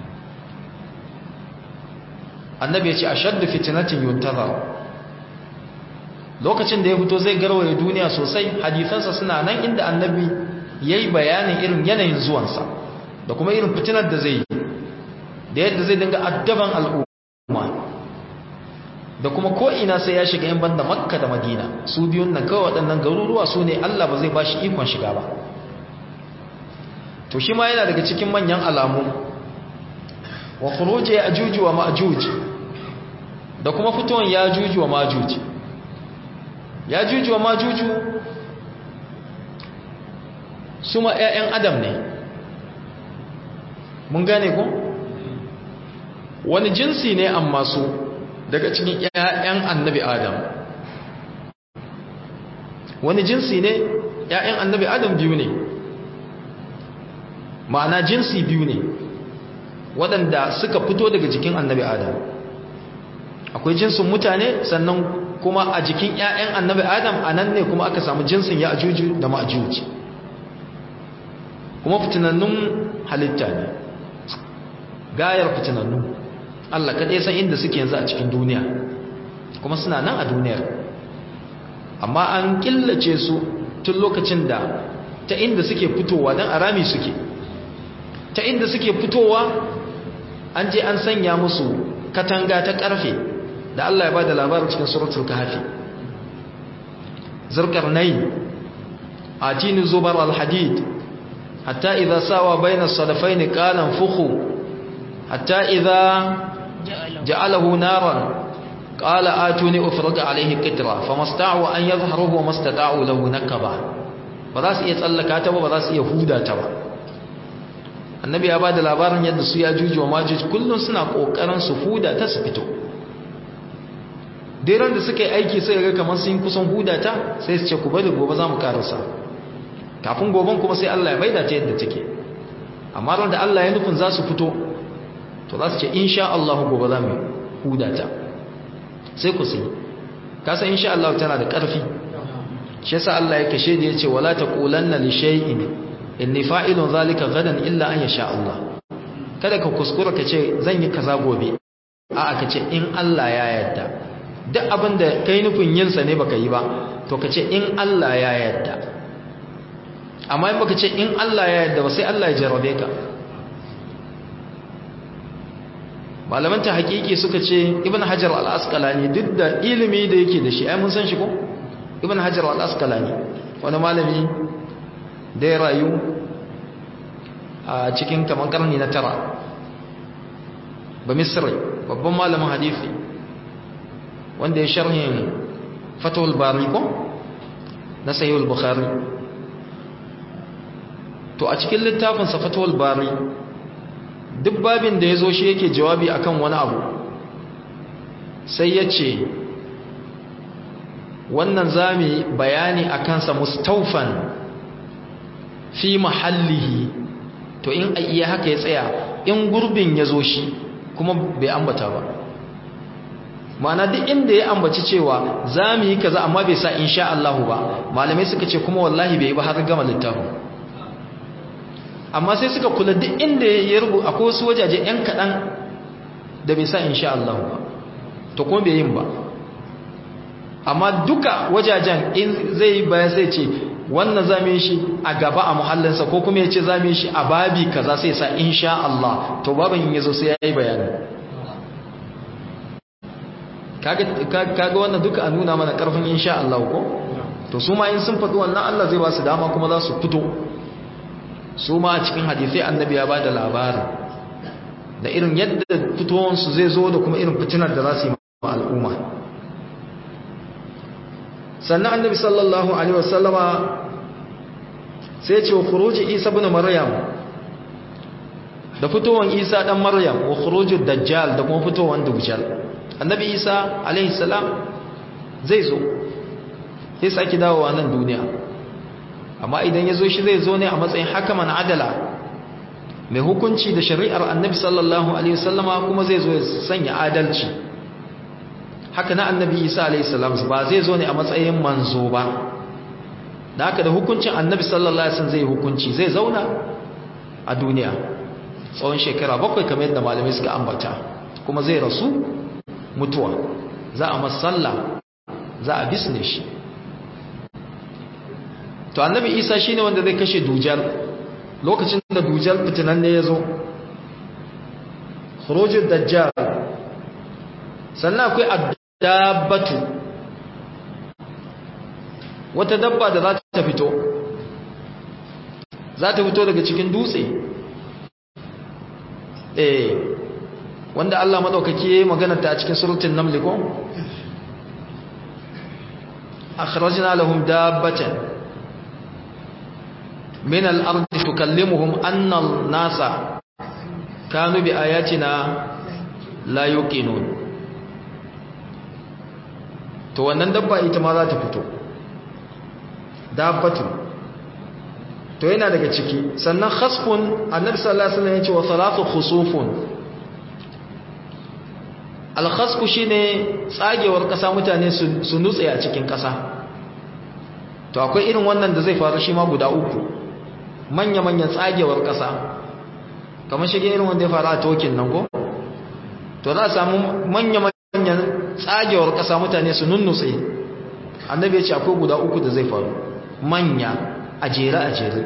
annabi ya ce ashaddu fitnatin yuntazar lokacin da ya fito zai garwaye duniya sosai hadisansa suna nan inda annabi yayi bayanin irin yanayin zuwansa da kuma irin fitinar da zai yi da yadda zai dinga addaban al'umma da kuma ko ina sai ya shiga in banda makka da madina su biyun nan kawai waɗannan garuruwa su ne allah ba zai ba shi ikon shiga ba to shi ma yana daga cikin manyan alamu wa khuruji ya'juj wa ma'juj da kuma fitowar ya'juj wa ma'juj ya'juj wa ma'juj su ma ƴaƴan adam ne mun gane ko wani jinsi ne amma su daga cikin ƴaƴan annabi adam wani jinsi ne ƴaƴan annabi adam biyu ne ma'ana jinsi biyu ne waɗanda suka fito daga jikin annabi adam akwai jinsin mutane sannan kuma a jikin 'ya'yan annabi adam a nan ne kuma aka samu jinsin ya ajuju da ma'ajuji kuma fitinannun halitta ne gayar fitinannu Allah kaɗai san inda suke yanzu a cikin duniya kuma suna nan a duniyar amma an killace su tun lokacin da ta inda suke fitowa don arami suke ta inda suke fitowa an je an sanya musu katanga ta karfe da Allah ya bada labarin cikin suratul kahfi zurqarnay atini zubar alhadid hatta idha sawa bayna as-sadafayn qala anfukhu hatta idha ja'alahu naran qala atuni ufriq alayhi qitra famasta'u an yadhharuhu wa mastata'u lahu nakaba ba za su iya tsallaka ta ba ba za su iya huda ta ba annabi ya ba da labarin yadda su ya juji wa majuji kullum suna ƙoƙarin su huda ta su fito dairan da suka yi aiki sai ga kamar sun kusan huda ta sai su ce ku bari gobe za mu karasa kafin goben kuma sai Allah ya maida ta yadda take amma ran da Allah ya nufin za su fito to za su ce insha Allah gobe za mu huda ta sai ku sai ka san insha Allah tana da ƙarfi shi yasa Allah ya kashe da yace wala taqulanna li shay'in inni fa'ilun zalika gadan illa an yasha Allah kada ka kuskura ka ce zan yi kaza gobe a aka ce in Allah ya yarda duk abin da kai nufin yinsa ne baka yi ba to ka ce in Allah ya yarda amma in baka ce in Allah ya yarda ba sai Allah ya jarabe ka malaman ta hakiki suka ce ibn hajar al-asqalani duk da ilimi da yake da shi ai mun san shi ko ibn hajar al-asqalani wani malami da ya rayu a cikin kamar karni na tara ba misri babban malamin hadisi wanda ya sharhin fatawul bari ko na sahihul bukhari to a cikin littafinsa fatawul bari duk babin da ya zo shi yake jawabi akan wani abu sai ya ce wannan zami bayani a kansa mustaufan fi mahallihi to in iya haka ya tsaya in gurbin ya zo shi kuma bai ambata ba ma'ana duk inda ya ambaci cewa za mu yi kaza amma bai sa insha Allahu ba malamai suka ce kuma wallahi bai yi ba har gama littafin amma sai suka kula duk inda ya rubu akwai wasu wajaje yan kaɗan da bai sa insha Allahu ba to kuma bai yin ba amma duka wajajen in zai yi bayan sai ce wannan za mu yi shi a gaba a muhallinsa ko kuma ya ce za mu yi shi a babi kaza sai sa insha Allah to babin ya zo sai ya yi bayani kaga wannan duka a nuna mana karfin insha Allah ko to su ma in sun faɗi wannan Allah zai ba su dama kuma za su fito su ma a cikin hadisai annabi ya ba da labarin da irin yadda fitowansu zai zo da kuma irin fitinar da za su yi ma al'umma sannan annabi sallallahu alaihi wasallama sai ce wa khuruji isa ibn maryam da fitowan isa dan maryam wa khurujud dajjal da kuma fitowan dajjal annabi isa alaihi salam zai zo sai saki dawowa nan duniya amma idan ya zo shi zai zo ne a matsayin hakaman adala mai hukunci da shari'ar annabi sallallahu alaihi wasallama kuma zai zo ya sanya adalci haka na annabi isa alaihi salam ba zai zo ne a matsayin manzo ba da haka da hukuncin annabi sallallahu alaihi wasallam zai hukunci zai zauna a duniya tsawon shekara bakwai kamar yadda malamai suka ambata kuma zai rasu mutuwa za a masalla za a bisne shi to annabi isa shine wanda zai kashe dujal lokacin da dujal fitinan ne ya zo khurujud dajjal sannan akwai addabatu wata dabba da za ta fito za ta fito daga cikin dutse eh wanda Allah madaukake magana ta cikin suratul naml ko akhrajna lahum dabbatan min al-ard tukallimuhum anna an-nasa kanu bi ayatina la yuqinun to wannan dabba ita ma za ta fito dabbatu to yana daga ciki sannan khasfun annabi sallallahu alaihi wasallam ya ce wa salatu khusufun alkhasku shine tsagewar kasa mutane su nutse a cikin kasa to akwai irin wannan da zai faru shi ma guda uku manya-manyan tsagewar kasa kamar shige irin wanda ya faru a tokin nan ko to za a samu manya-manyan tsagewar kasa mutane su nunnutse annabi ya ce akwai guda uku da zai faru manya a jere a jere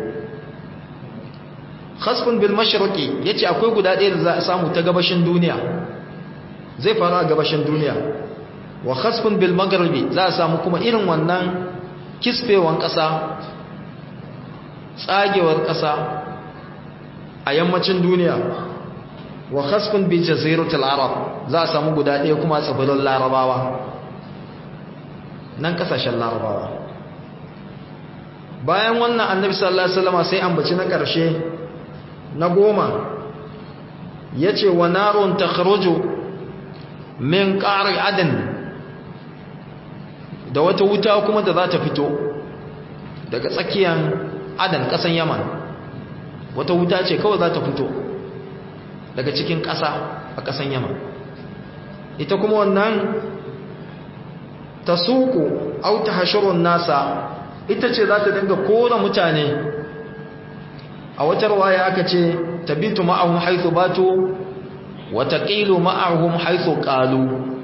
khasfun bil mashriqi yace akwai guda ɗaya da za a samu ta gabashin duniya zai faru a gabashin duniya wa khasfun bil magharibi za a samu kuma irin wannan kisfewan ƙasa tsagewar ƙasa a yammacin duniya wa khasfun bi jaziratul arab za a samu guda ɗaya kuma tsibirin larabawa nan kasashen larabawa bayan wannan annabi sallallahu alaihi wasallam sai ambaci na ƙarshe na goma yace wa narun takhruju min ƙari adin da wata wuta kuma da za ta fito daga tsakiyar adan ƙasan yaman wata wuta ce kawai za ta fito daga cikin ƙasa a ƙasan yaman ita kuma wannan ta suku auta hashirun nasa ita ce za ta dinga kora mutane a wata rawaya aka ce tabitu ma'ahun haithu batu wataqilu ma'ahum haythu qalu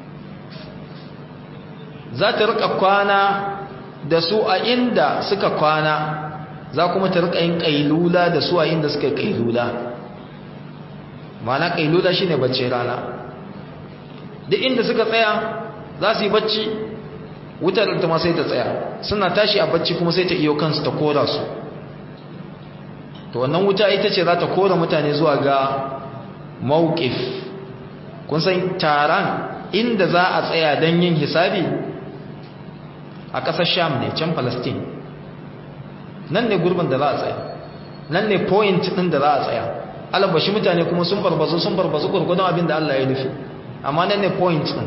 za ta rika kwana da su a inda suka kwana za kuma ta rika yin kailula da su a inda suka kailula mana kailula shine bacci rana duk inda suka tsaya za su yi bacci wutar ta ma sai ta tsaya suna tashi a bacci kuma sai ta iyo kansu ta kora su to wannan wuta ita ce za ta kora mutane zuwa ga mawqif kun san taron inda za a tsaya don yin hisabi a ƙasar sham ne can palestine nan ne gurbin da za a tsaya nan ne point ɗin da za a tsaya alabashi mutane kuma sun barbazu sun barbazu gurgudun abin da allah ya nufi amma nan ne point ɗin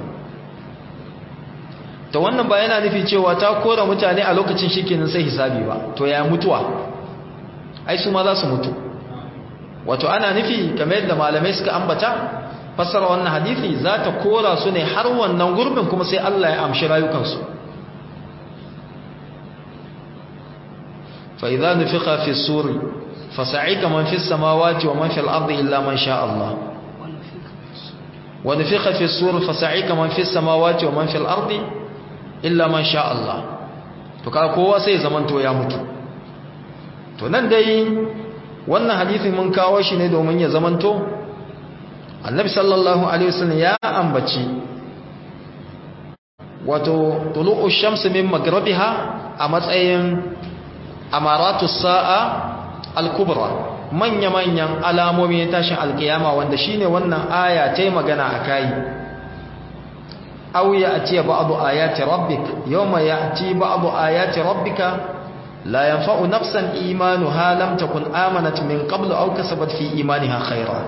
ta wannan ba yana nufi cewa ta kora mutane a lokacin shi kenan sai hisabi ba to ya mutuwa ai su ma za su mutu wato ana nufi kamar yadda malamai suka ambata fassara wannan hadisi za ta kora su ne har wannan gurbin kuma sai Allah ya amshi rayukansu fa idza nufiqa fi suri fasa'ika man fi samawati wa man fi al-ardi illa man sha Allah wa nufiqa fi suri fasa'ika man fi samawati wa man fi al-ardi illa man sha Allah to kaga kowa sai zaman to ya mutu to nan dai wannan hadisin mun kawo shi ne domin ya zamanto annabi sallallahu alaihi wasallam ya ambaci wato tulu'u shamsi min maghribiha a matsayin amaratu sa'a al-kubra manya manyan alamomi na tashin alkiyama wanda shine wannan aya ta yi magana akai aw ya'ti ba'du ayati rabbik yawma ya'ti ba'du ayati rabbika لا ينفع نفسا إيمانها لم تكن آمنت من قبل أو كسبت في إيمانها خيرا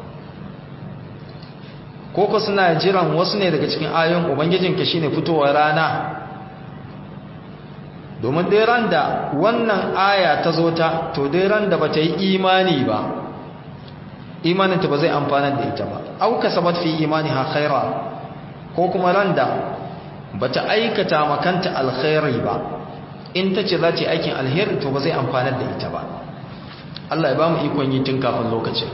koko suna jiran wasu ne daga cikin ayoyin ubangijinka shine fitowar rana domin dai ran da wannan aya ta zo ta to dai ran da bata yi imani ba imaninta ba zai amfanar da ita ba au kasabat fi imaniha khaira ko kuma ran da bata aikata makanta alkhairi ba in ta ce za ta yi aikin alheri to ba zai amfanar da ita ba Allah ya ba mu ikon yi tun kafin lokacin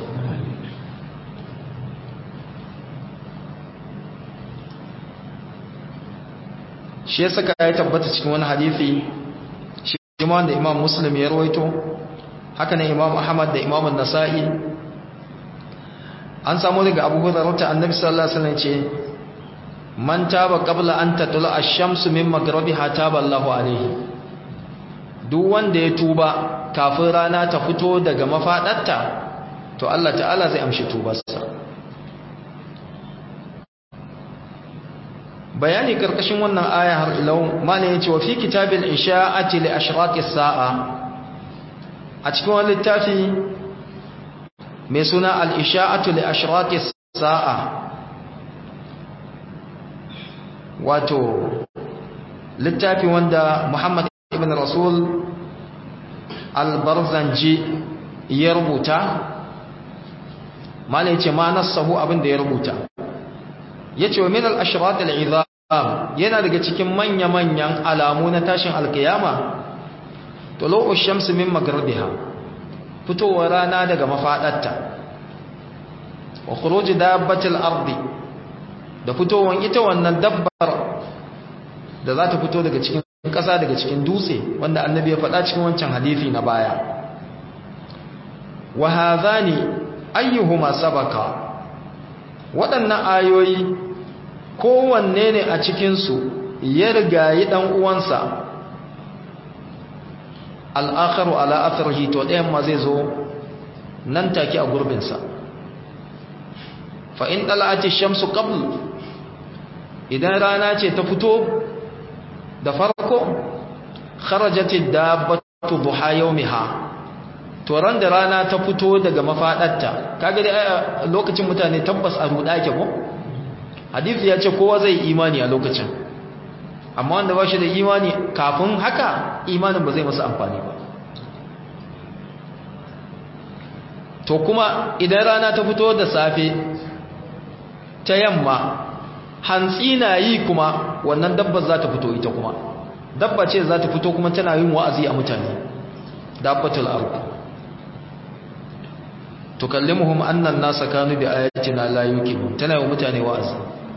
shi ya saka ya tabbata cikin wani hadithi shi ma da imam muslim ya rawaito haka ne imam ahmad da imam nasa'i an samu daga abu hurairah annabi sallallahu alaihi wasallam ce man taba qabla an tatla ash-shamsu min maghribiha taba Allahu alaihi duk wanda ya tuba kafin rana ta fito daga mafadarta to Allah ta'ala zai amshi tubarsa bayani karkashin wannan aya har ilau malai yace wa fi kitabil isha'ati li ashraqis sa'a a cikin wani littafi mai suna al isha'atu li ashraqis sa'a wato littafi wanda Muhammad ibn Rasul al-Barzanji ya rubuta malai yace ma nassahu abin da ya rubuta yace wa min al-ashrat al-izam yana daga cikin manya-manyan alamu na tashin alkiyama tulu'u shamsi min maghribiha fitowar rana daga mafadarta wa khuruj dabbatil ardi da fitowar ita wannan dabbar da za ta fito daga cikin ƙasa daga cikin dutse wanda annabi ya faɗa cikin wancan hadisi na baya wa hadhani ayyuhuma sabaka waɗannan ayoyi kowanne ne a cikinsu ya rigayi ɗan uwansa al'akaru ala'afar hito ɗayan ma zai zo nan take a gurbinsa fa'in ɗala'ati shamsu ƙablu idan rana ce ta fito da farko kharajati dabbatu duha yawmiha to ran da rana ta fito daga mafadarta kaga dai lokacin mutane tabbas a ruda ke ko hadisi ya ce kowa zai imani a lokacin amma wanda ba shi da imani kafin haka imanin ba zai masa amfani ba to kuma idan rana ta fito da safe ta yamma hantsi na yi kuma wannan dabbar za ta fito ita kuma dabba ce za ta fito kuma tana yin wa'azi a mutane dabbatul ardh tukallimuhum anna an-nasa kanu bi ayatina la yuqinun tana yi mutane wa'azi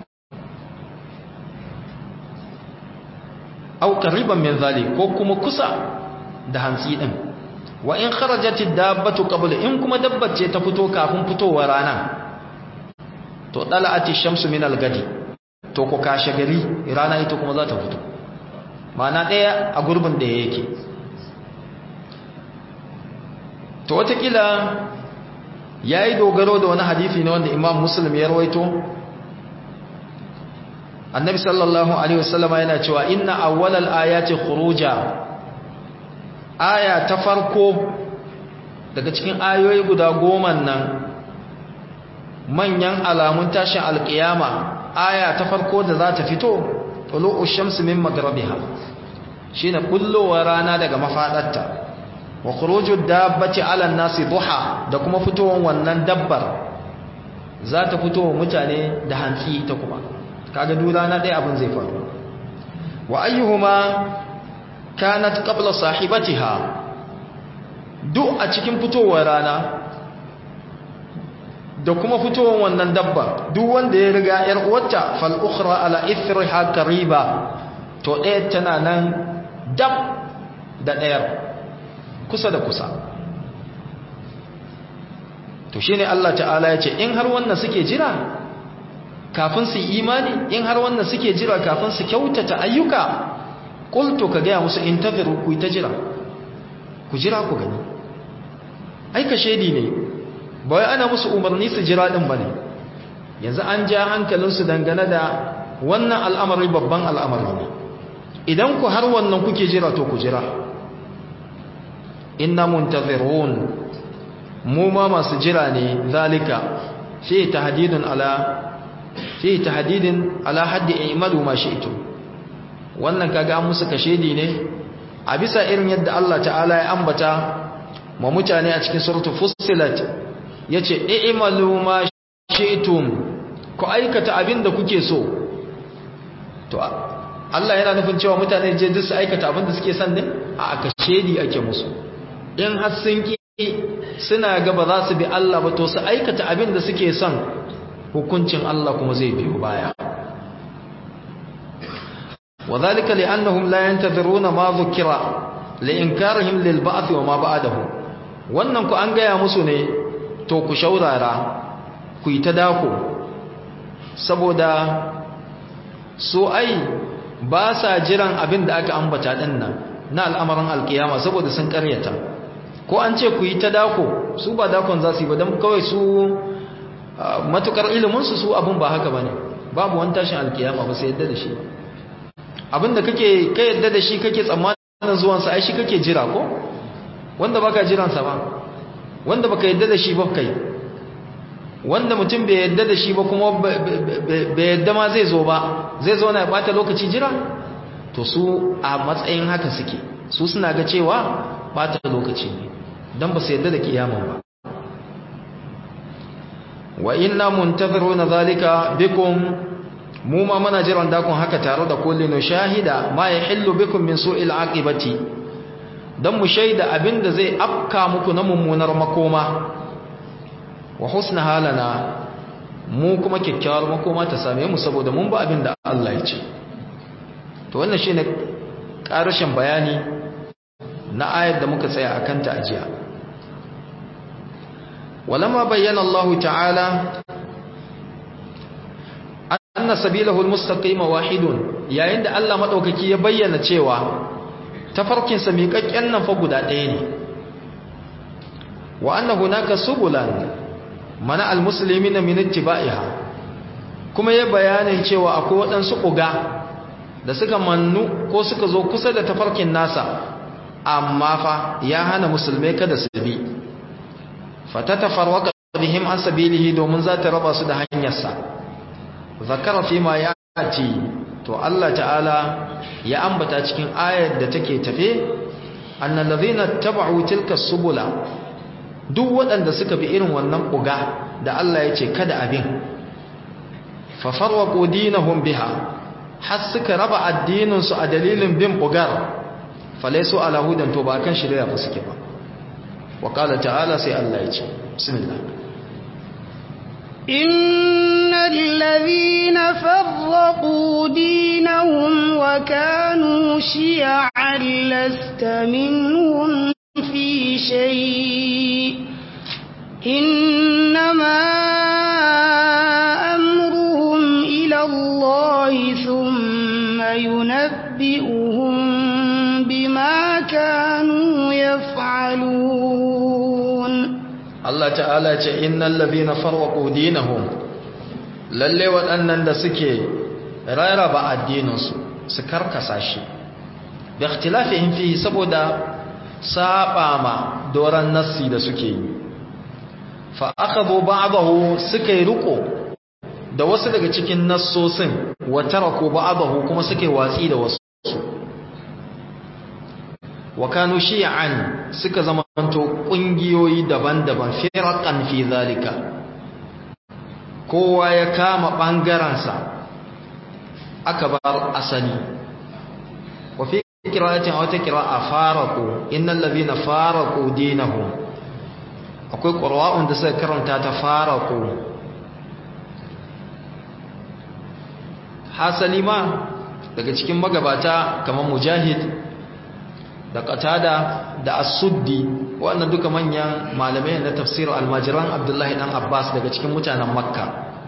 aw qariban min zalik ko kuma kusa da hantsi din wa in kharajat ad-dabbatu qabla in kuma dabbar ce ta fito kafin fitowar rana to dala'ati shamsu min al-gadi to ko kashe gari rana ita kuma za ta fito ma'ana daya a gurbin da yake to watakila yayi dogaro da wani hadisi ne wanda Imam Muslim ya rawaito Annabi sallallahu alaihi wasallama yana cewa inna awwalal ayati khuruja aya ta farko daga cikin ayoyi guda goma nan manyan alamun tashin alkiyama aya ta farko da za ta fito tulu'u shamsi min maghribiha shine bullowar rana daga mafadarta wa khuruju dabbati 'ala an-nasi duha da kuma fitowar wannan dabbar za ta fito mutane da hantsi ta kuma kaga duk rana dai abin zai faru wa ayyuhuma kanat qabla sahibatiha duk a cikin fitowar rana da kuma fitowar wannan dabba duk wanda ya riga yar uwarta fal ukhra ala ithriha qariba to ɗaya tana nan dab da ɗayar kusa da kusa to shine Allah ta'ala ya ce in har wannan suke jira kafin su imani in har wannan suke jira kafin su kyautata ayyuka qultu ka ga musu intaziru ku ta jira ku jira ku gani aika shedi ne ba wai ana musu umarni su jira din bane yanzu an ja hankalinsu dangane da wannan al'amari babban al'amari ne idan ku har wannan kuke jira to ku jira inna muntazirun mu ma masu jira ne zalika fi tahdidun ala fi tahdidin ala haddi i'malu ma shi'tum wannan kaga an musu kashedi ne a bisa irin yadda Allah ta'ala ya ambata ma mutane a cikin suratul fussilat yace i'malu ma shi'tum ku aikata abin da kuke so to Allah yana nufin cewa mutane je duk su aikata abin da suke son ne a kashedi ake musu in har sun ki suna ga ba za su bi Allah ba to su aikata abin da suke son hukuncin Allah kuma zai biyo baya وذلك لأنهم لا ينتظرون ما ذكر لإنكارهم للبعث وما بعده wannan ku an gaya musu ne to ku shaurara ku yi ta dako saboda so ai ba sa jiran abin da aka ambata din nan na al'amarin alkiyama saboda sun karyata ko an ce ku yi ta dako su ba dakon za su yi ba don kawai su matukar iliminsu su abin ba haka ba ne babu wani tashin alkiyama ba sai yadda da shi abin da kake ka yadda da shi kake tsammanin zuwansa ai shi kake jira ko wanda baka jiransa ba wanda baka yadda da shi ba kai wanda mutum bai yadda da shi ba kuma bai yadda ma zai zo ba zai zo na bata lokaci jira to su a matsayin haka suke su suna ga cewa bata lokaci ne don ba su yadda da kiyaman ba wa inna muntaziruna zalika bikum mu ma muna jiran dakon haka tare da kullinu shahida ma yahillu bikum min su'il aqibati dan mu shaida abinda zai afka muku na mummunar makoma wa husna halana mu kuma kyakkyawar makoma ta same mu saboda mun ba abinda Allah ya ce to wannan shine karashin bayani na ayar da muka tsaya akan ta ajiya ولما بين الله تعالى anna sabilahu almustaqima wahidun yayin da Allah madaukaki ya bayyana cewa tafarkin sa miƙaƙƙen nan fa guda ɗaya ne wa anna hunaka subulan mana almuslimina min ittiba'iha kuma ya bayanin cewa akwai waɗansu ƙuga da suka mannu ko suka zo kusa da tafarkin nasa amma fa ya hana musulmai kada su bi fatatafarwaqa bihim an sabilihi domin za ta raba su da hanyarsa zakara fi ma yati to Allah ta'ala ya ambata cikin ayar da take tafe annal ladhina tabau tilka subula duk waɗanda suka bi irin wannan buga da Allah ya ce kada abin fa farwaqu dinahum biha har suka raba addinin su a dalilin bin bugar falaysu ala hudan to ba kan shirya ba suke ba wa qala ta'ala sai Allah ya ce bismillah إن الذين فرقوا دينهم وكانوا شيعا لست منهم في شيء إنما أمرهم إلى الله ثم ينبئهم بما كانوا يفعلون Allah ta'ala ce innal ladhina farraqu dinahum lalle waɗannan da suke raraba addininsu su karkasa shi bi ikhtilafihim fihi saboda saba ma doran nassi da suke yi fa akhadhu ba'dahu suka yi riko da wasu daga cikin nassosin wa taraku ba'dahu kuma suke watsi da wasu wa kanu shi'an suka zamanto kungiyoyi daban-daban firaqan fi zalika kowa ya kama bangaransa aka bar asali wa fi qira'atin aw ta qira'a faraqu innal ladhina faraqu dinahum akwai qura'un da suka karanta ta faraqu hasali ma daga cikin magabata kamar mujahid da qatada da as-suddi wannan duka manyan malamai na tafsir al-majran abdullahi dan abbas daga cikin mutanen makka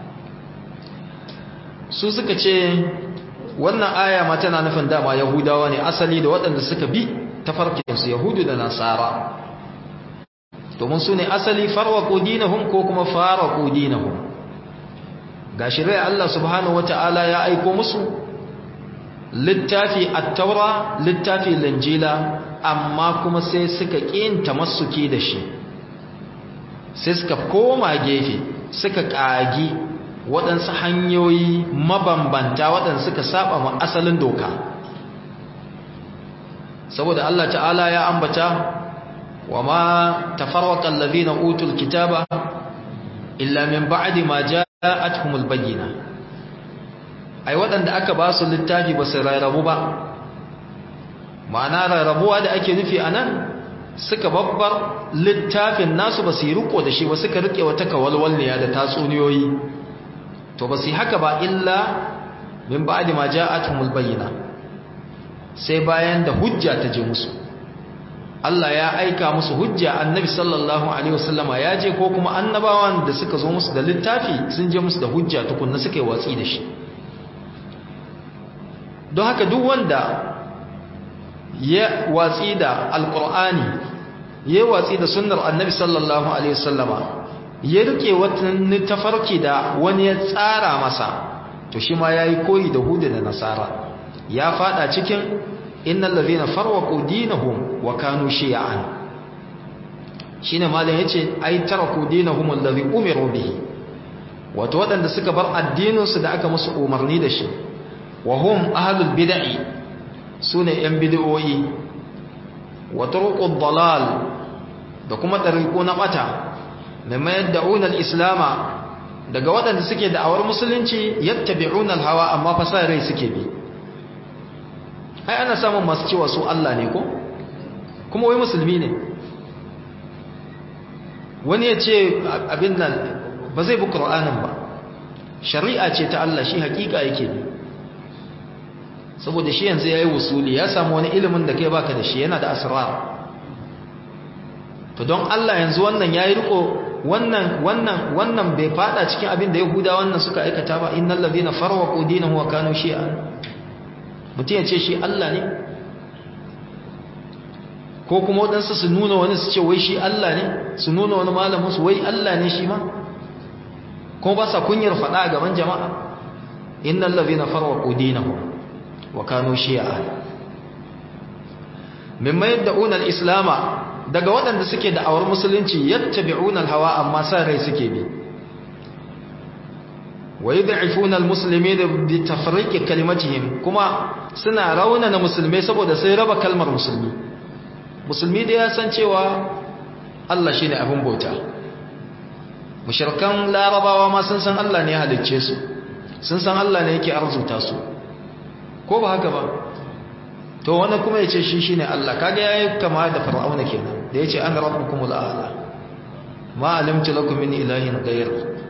su suka ce wannan aya ma tana nufin dama yahudawa ne asali da waɗanda suka bi tafarkin su yahudu da nasara domin su ne asali farwaqu dinahum ko kuma faraqu dinahum gashi rai Allah subhanahu wataala ya aiko musu littafi at-taura littafi linjila amma kuma sai suka ƙin tamassuki da shi sai suka koma gefe suka ƙagi waɗansu hanyoyi mabambanta waɗanda suka saba ma asalin doka saboda Allah ta'ala ya ambata wa ma tafarraqa allazina utul kitaba illa min ba'di ma ja'atuhumul bayyinah ai waɗanda aka ba su littafi ba su rarrabu ba ma'ana rarrabuwa da ake nufi a nan suka babbar littafin nasu ba su yi riko da shi ba suka rike wata kawalwalniya da tatsuniyoyi to ba su yi haka ba illa min ba'di ma ja'atuhumul bayyina sai bayan da hujja ta je musu Allah ya aika musu hujja annabi sallallahu alaihi wasallama ya je ko kuma annabawan da suka zo musu da littafi sun je musu da hujja tukunna suka yi watsi da shi don haka duk wanda ya watsi da alkur'ani ya watsi da sunnar annabi sallallahu alaihi wasallama ya rike wata tafarki da wani ya tsara masa to shi ma yayi koyi da hudu da nasara ya fada cikin innal ladhina farwaqu dinahum wa kanu shi'an shine malam yace ai taraku dinahum alladhi umiru bihi wato wadanda suka bar addinin su da aka musu umarni da shi wa hum ahlul bid'i sune yan bid'o'i wa turuqud dalal da kuma tariqu na bata mimma yad'una al-islama daga waɗanda suke da'awar musulunci yattabi'una al-hawa amma fa sai rai suke bi ai ana samun masu cewa su Allah ne ko kuma wai musulmi ne wani ya ce abin nan ba zai bi Qur'anin ba shari'a ce ta Allah shi hakika yake ne saboda shi yanzu yayi wusuli ya samu wani ilimin da kai baka da shi yana da asrar to don Allah yanzu wannan yayi riko wannan wannan wannan bai fada cikin abin da yahuda wannan suka aikata ba innal ladina farwaqu dinahum wa kanu shi'a mutum ya ce shi Allah ne ko kuma waɗansu su nuna wani su ce wai shi Allah ne su nuna wani malamin su wai Allah ne shi ma kuma ba sa kunyar faɗa a gaban jama'a innal ladina farwaqu dinahum wa kanu shi'a mimma yad'una al-islama daga waɗanda suke da awar musulunci yattabi'una al-hawa amma sa rai suke bi wa yud'ifuna al-muslimin bi tafriqi kalimatihim kuma suna raunana musulmai saboda sai raba kalmar musulmi musulmi da ya san cewa Allah shine abin bauta mushrikan larabawa ma sun san Allah ne ya halicce su sun san Allah ne yake arzuta su ko ba haka ba to wannan kuma yace shi shine Allah kaga yayi kama da fir'auna kenan da yace an rabbukumul a'la ma alimtu lakum min ilahin ghayr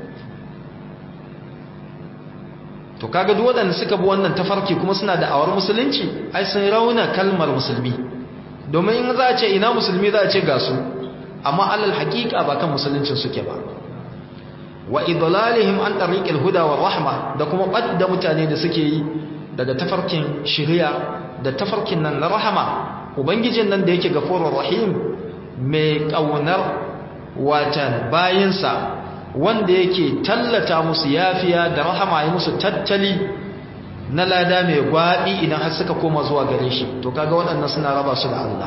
to kaga duk waɗanda suka bi wannan tafarki kuma suna da awar musulunci ai sun rauna kalmar musulmi domin in za a ce ina musulmi za a ce ga su amma alal haƙiƙa ba kan musuluncin suke ba wa idlalihim an tariqil huda wa rahma da kuma badda mutane da suke yi daga tafarkin shari'a da tafarkin nan na rahama ubangijin nan da yake gafurur rahim mai kaunar watan bayinsa wanda yake tallata musu yafiya da rahama ya musu tattali na lada mai gwabi idan har suka koma zuwa gare shi to kaga waɗannan suna raba su da Allah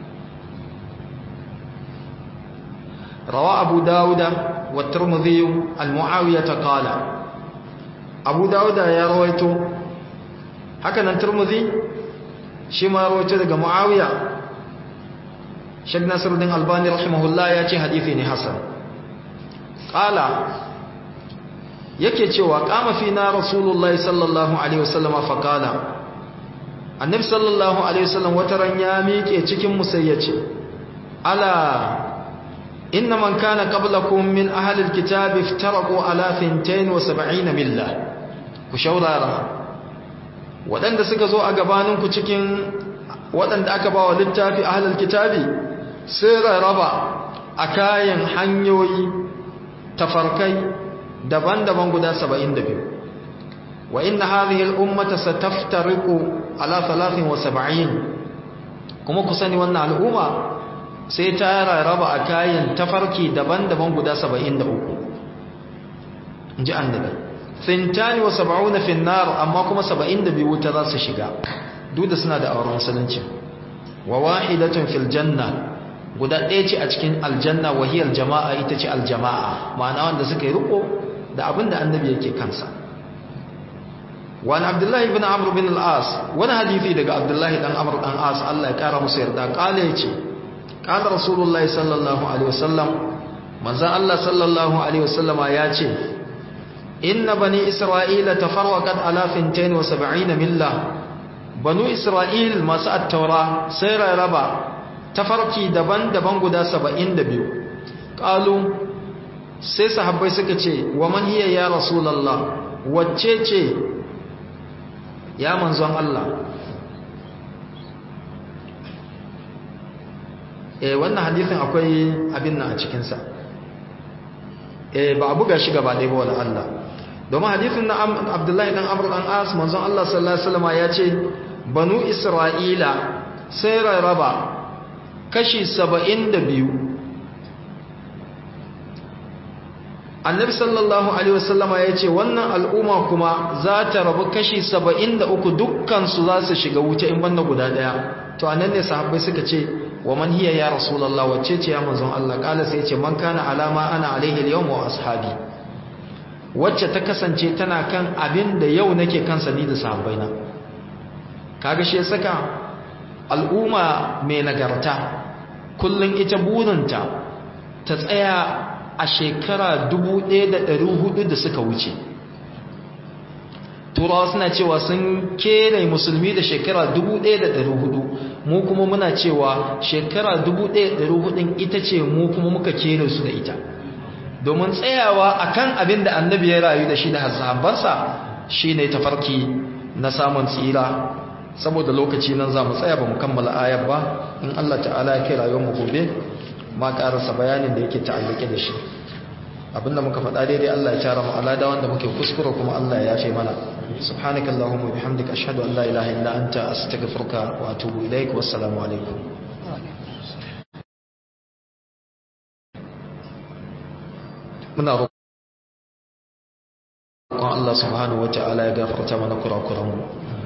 rawa abu dawuda wa tirmidhi al-muawiyah qala abu dawuda ya rawaito haka nan tirmidhi shi ma rawaito daga muawiya Sheikh Nasiruddin Albani rahimahullah ya ce hadisi ne hasan qala yake cewa kama fi na rasulullahi sallallahu alaihi wasallam fa qala annabi sallallahu alaihi wasallam wata ran ya miƙe cikin musayyace ala inna man kana qablakum min ahli alkitab iftaraqu ala 72 milla ku shaurara waɗanda suka zo a gabaninku cikin waɗanda aka ba wa littafi ahli alkitabi sai rarraba a kayan hanyoyi tafarkai daban-daban guda 72 wa inna hadhihi al-ummata sataftariqu ala 73 kuma ku sani wannan al'umma sai ta rarraba a kayan tafarki daban-daban guda 73 inji annabi thintani wa 70 fi an-nar amma kuma 72 wuta za su shiga duk da suna da auren musulunci wa wahidatun fil janna guda ɗaya ce a cikin aljanna wahiyar jama'a ita ce aljama'a ma'ana wanda suka yi riko da abin da annabi yake kansa wani abdullahi bin amr bin al'as wani hadithi daga abdullahi dan amr dan as Allah ya kara musu yarda kala ya ce kala rasulullahi sallallahu alaihi wasallam manzan Allah sallallahu alaihi wasallama ya ce inna bani isra'ila tafarraqat ala 72 milla banu isra'il masu at-taura sai raraba tafarki daban-daban guda 72 qalu sai sahabbai suka ce wa man hiya ya rasulullah wacce ce ya manzon Allah eh wannan hadisin akwai abin nan a cikin sa eh ba a buga shi gaba ɗaya ba wala Allah domin hadisin na Abdullahi dan Amr dan As manzon Allah sallallahu alaihi wasallam ya ce banu Isra'ila sai raraba kashi 72 annabi sallallahu alaihi wasallama ya ce wannan al'umma kuma za ta rabu kashi 73 dukkansu za su shiga wuta in banda guda daya to anan ne sahabbai suka ce wa man hiya ya rasulullah wacce ce ya manzon Allah kala sai ya ce man kana alama ana alaihi al wa ashabi wacce ta kasance tana kan abin da yau nake kansa ni da sahabbaina kaga shi ya saka al'umma mai nagarta kullun ita burinta ta tsaya a shekara 1400 da suka wuce turawa suna cewa sun kere musulmi da shekara 1400 mu kuma muna cewa shekara 1400 ita ce mu kuma muka kere su da ita domin tsayawa akan abin da annabi ya rayu da shi da sahabbansa shine tafarki na samun tsira saboda lokaci nan za mu tsaya ba mu kammala ayar ba in Allah ta'ala ya kai rayuwar mu gobe ma karasa bayanin da yake ta'allake da shi abinda muka faɗa daidai Allah ya tara mu alada wanda muke kuskure kuma Allah ya yafe mana subhanakallahumma bihamdika ashhadu an la ilaha illa anta astaghfiruka wa atubu ilaik wassalamu alaikum muna roƙon Allah subhanahu wata'ala ya gafarta mana kurakuranmu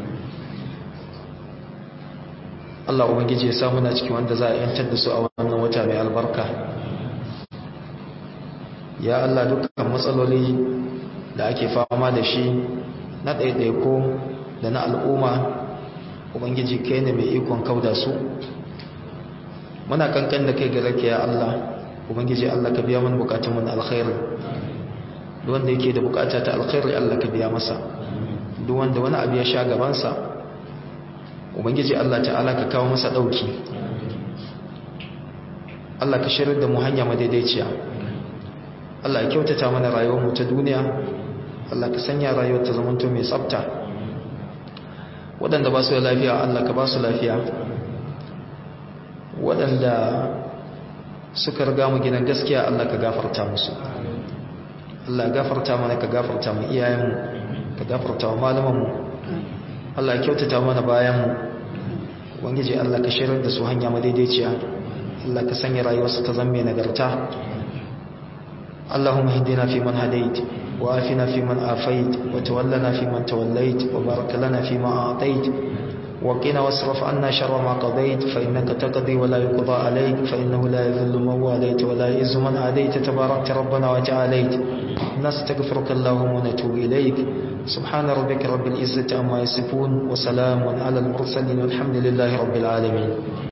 Allah ubangiji ya samu na cikin wanda za a yantar da su a wannan wata mai albarka ya Allah dukkan matsaloli da ake fama da shi na ɗaiɗaiko da na al'umma ubangiji kai ne mai ikon kauda su muna kankan da kai gare ka ya Allah ubangiji Allah ka biya mana bukatun na alkhairi duk wanda yake da bukata ta alkhairi Allah ka biya masa duk wanda wani abu ya sha gabansa ubangiji Allah ta'ala ka kawo masa dauki Allah ka shirar da mu hanya madaidaiciya Allah ya kyautata mana rayuwar mu ta duniya Allah ka sanya rayuwar ta zamanto mai tsafta waɗanda ba su da lafiya Allah ka ba su lafiya waɗanda suka riga mu gidan gaskiya Allah ka gafarta musu Allah gafarta mana ka gafarta mu iyayenmu ka gafarta wa malamanmu Allah ya kyautata mana bayanmu ubangiji Allah ka shirar da su hanya madaidaiciya Allah ka sanya rayuwarsu ta zamme nagarta Allahumma hdina fi man hadait wa afina fi man afait wa tawallana fi man tawallait wa barik lana fi ma a'tait wa qina wasrif anna sharra ma qadait fa innaka taqdi wa la yuqda alayk fa innahu la yadhillu man walayt wa la yu'izzu man adayt tabarakta rabbana wa ta'alayt nastaghfiruka Allahumma wa natubu ilayk سبحان ربك رب العزة عما يصفون وسلام على المرسلين والحمد لله رب العالمين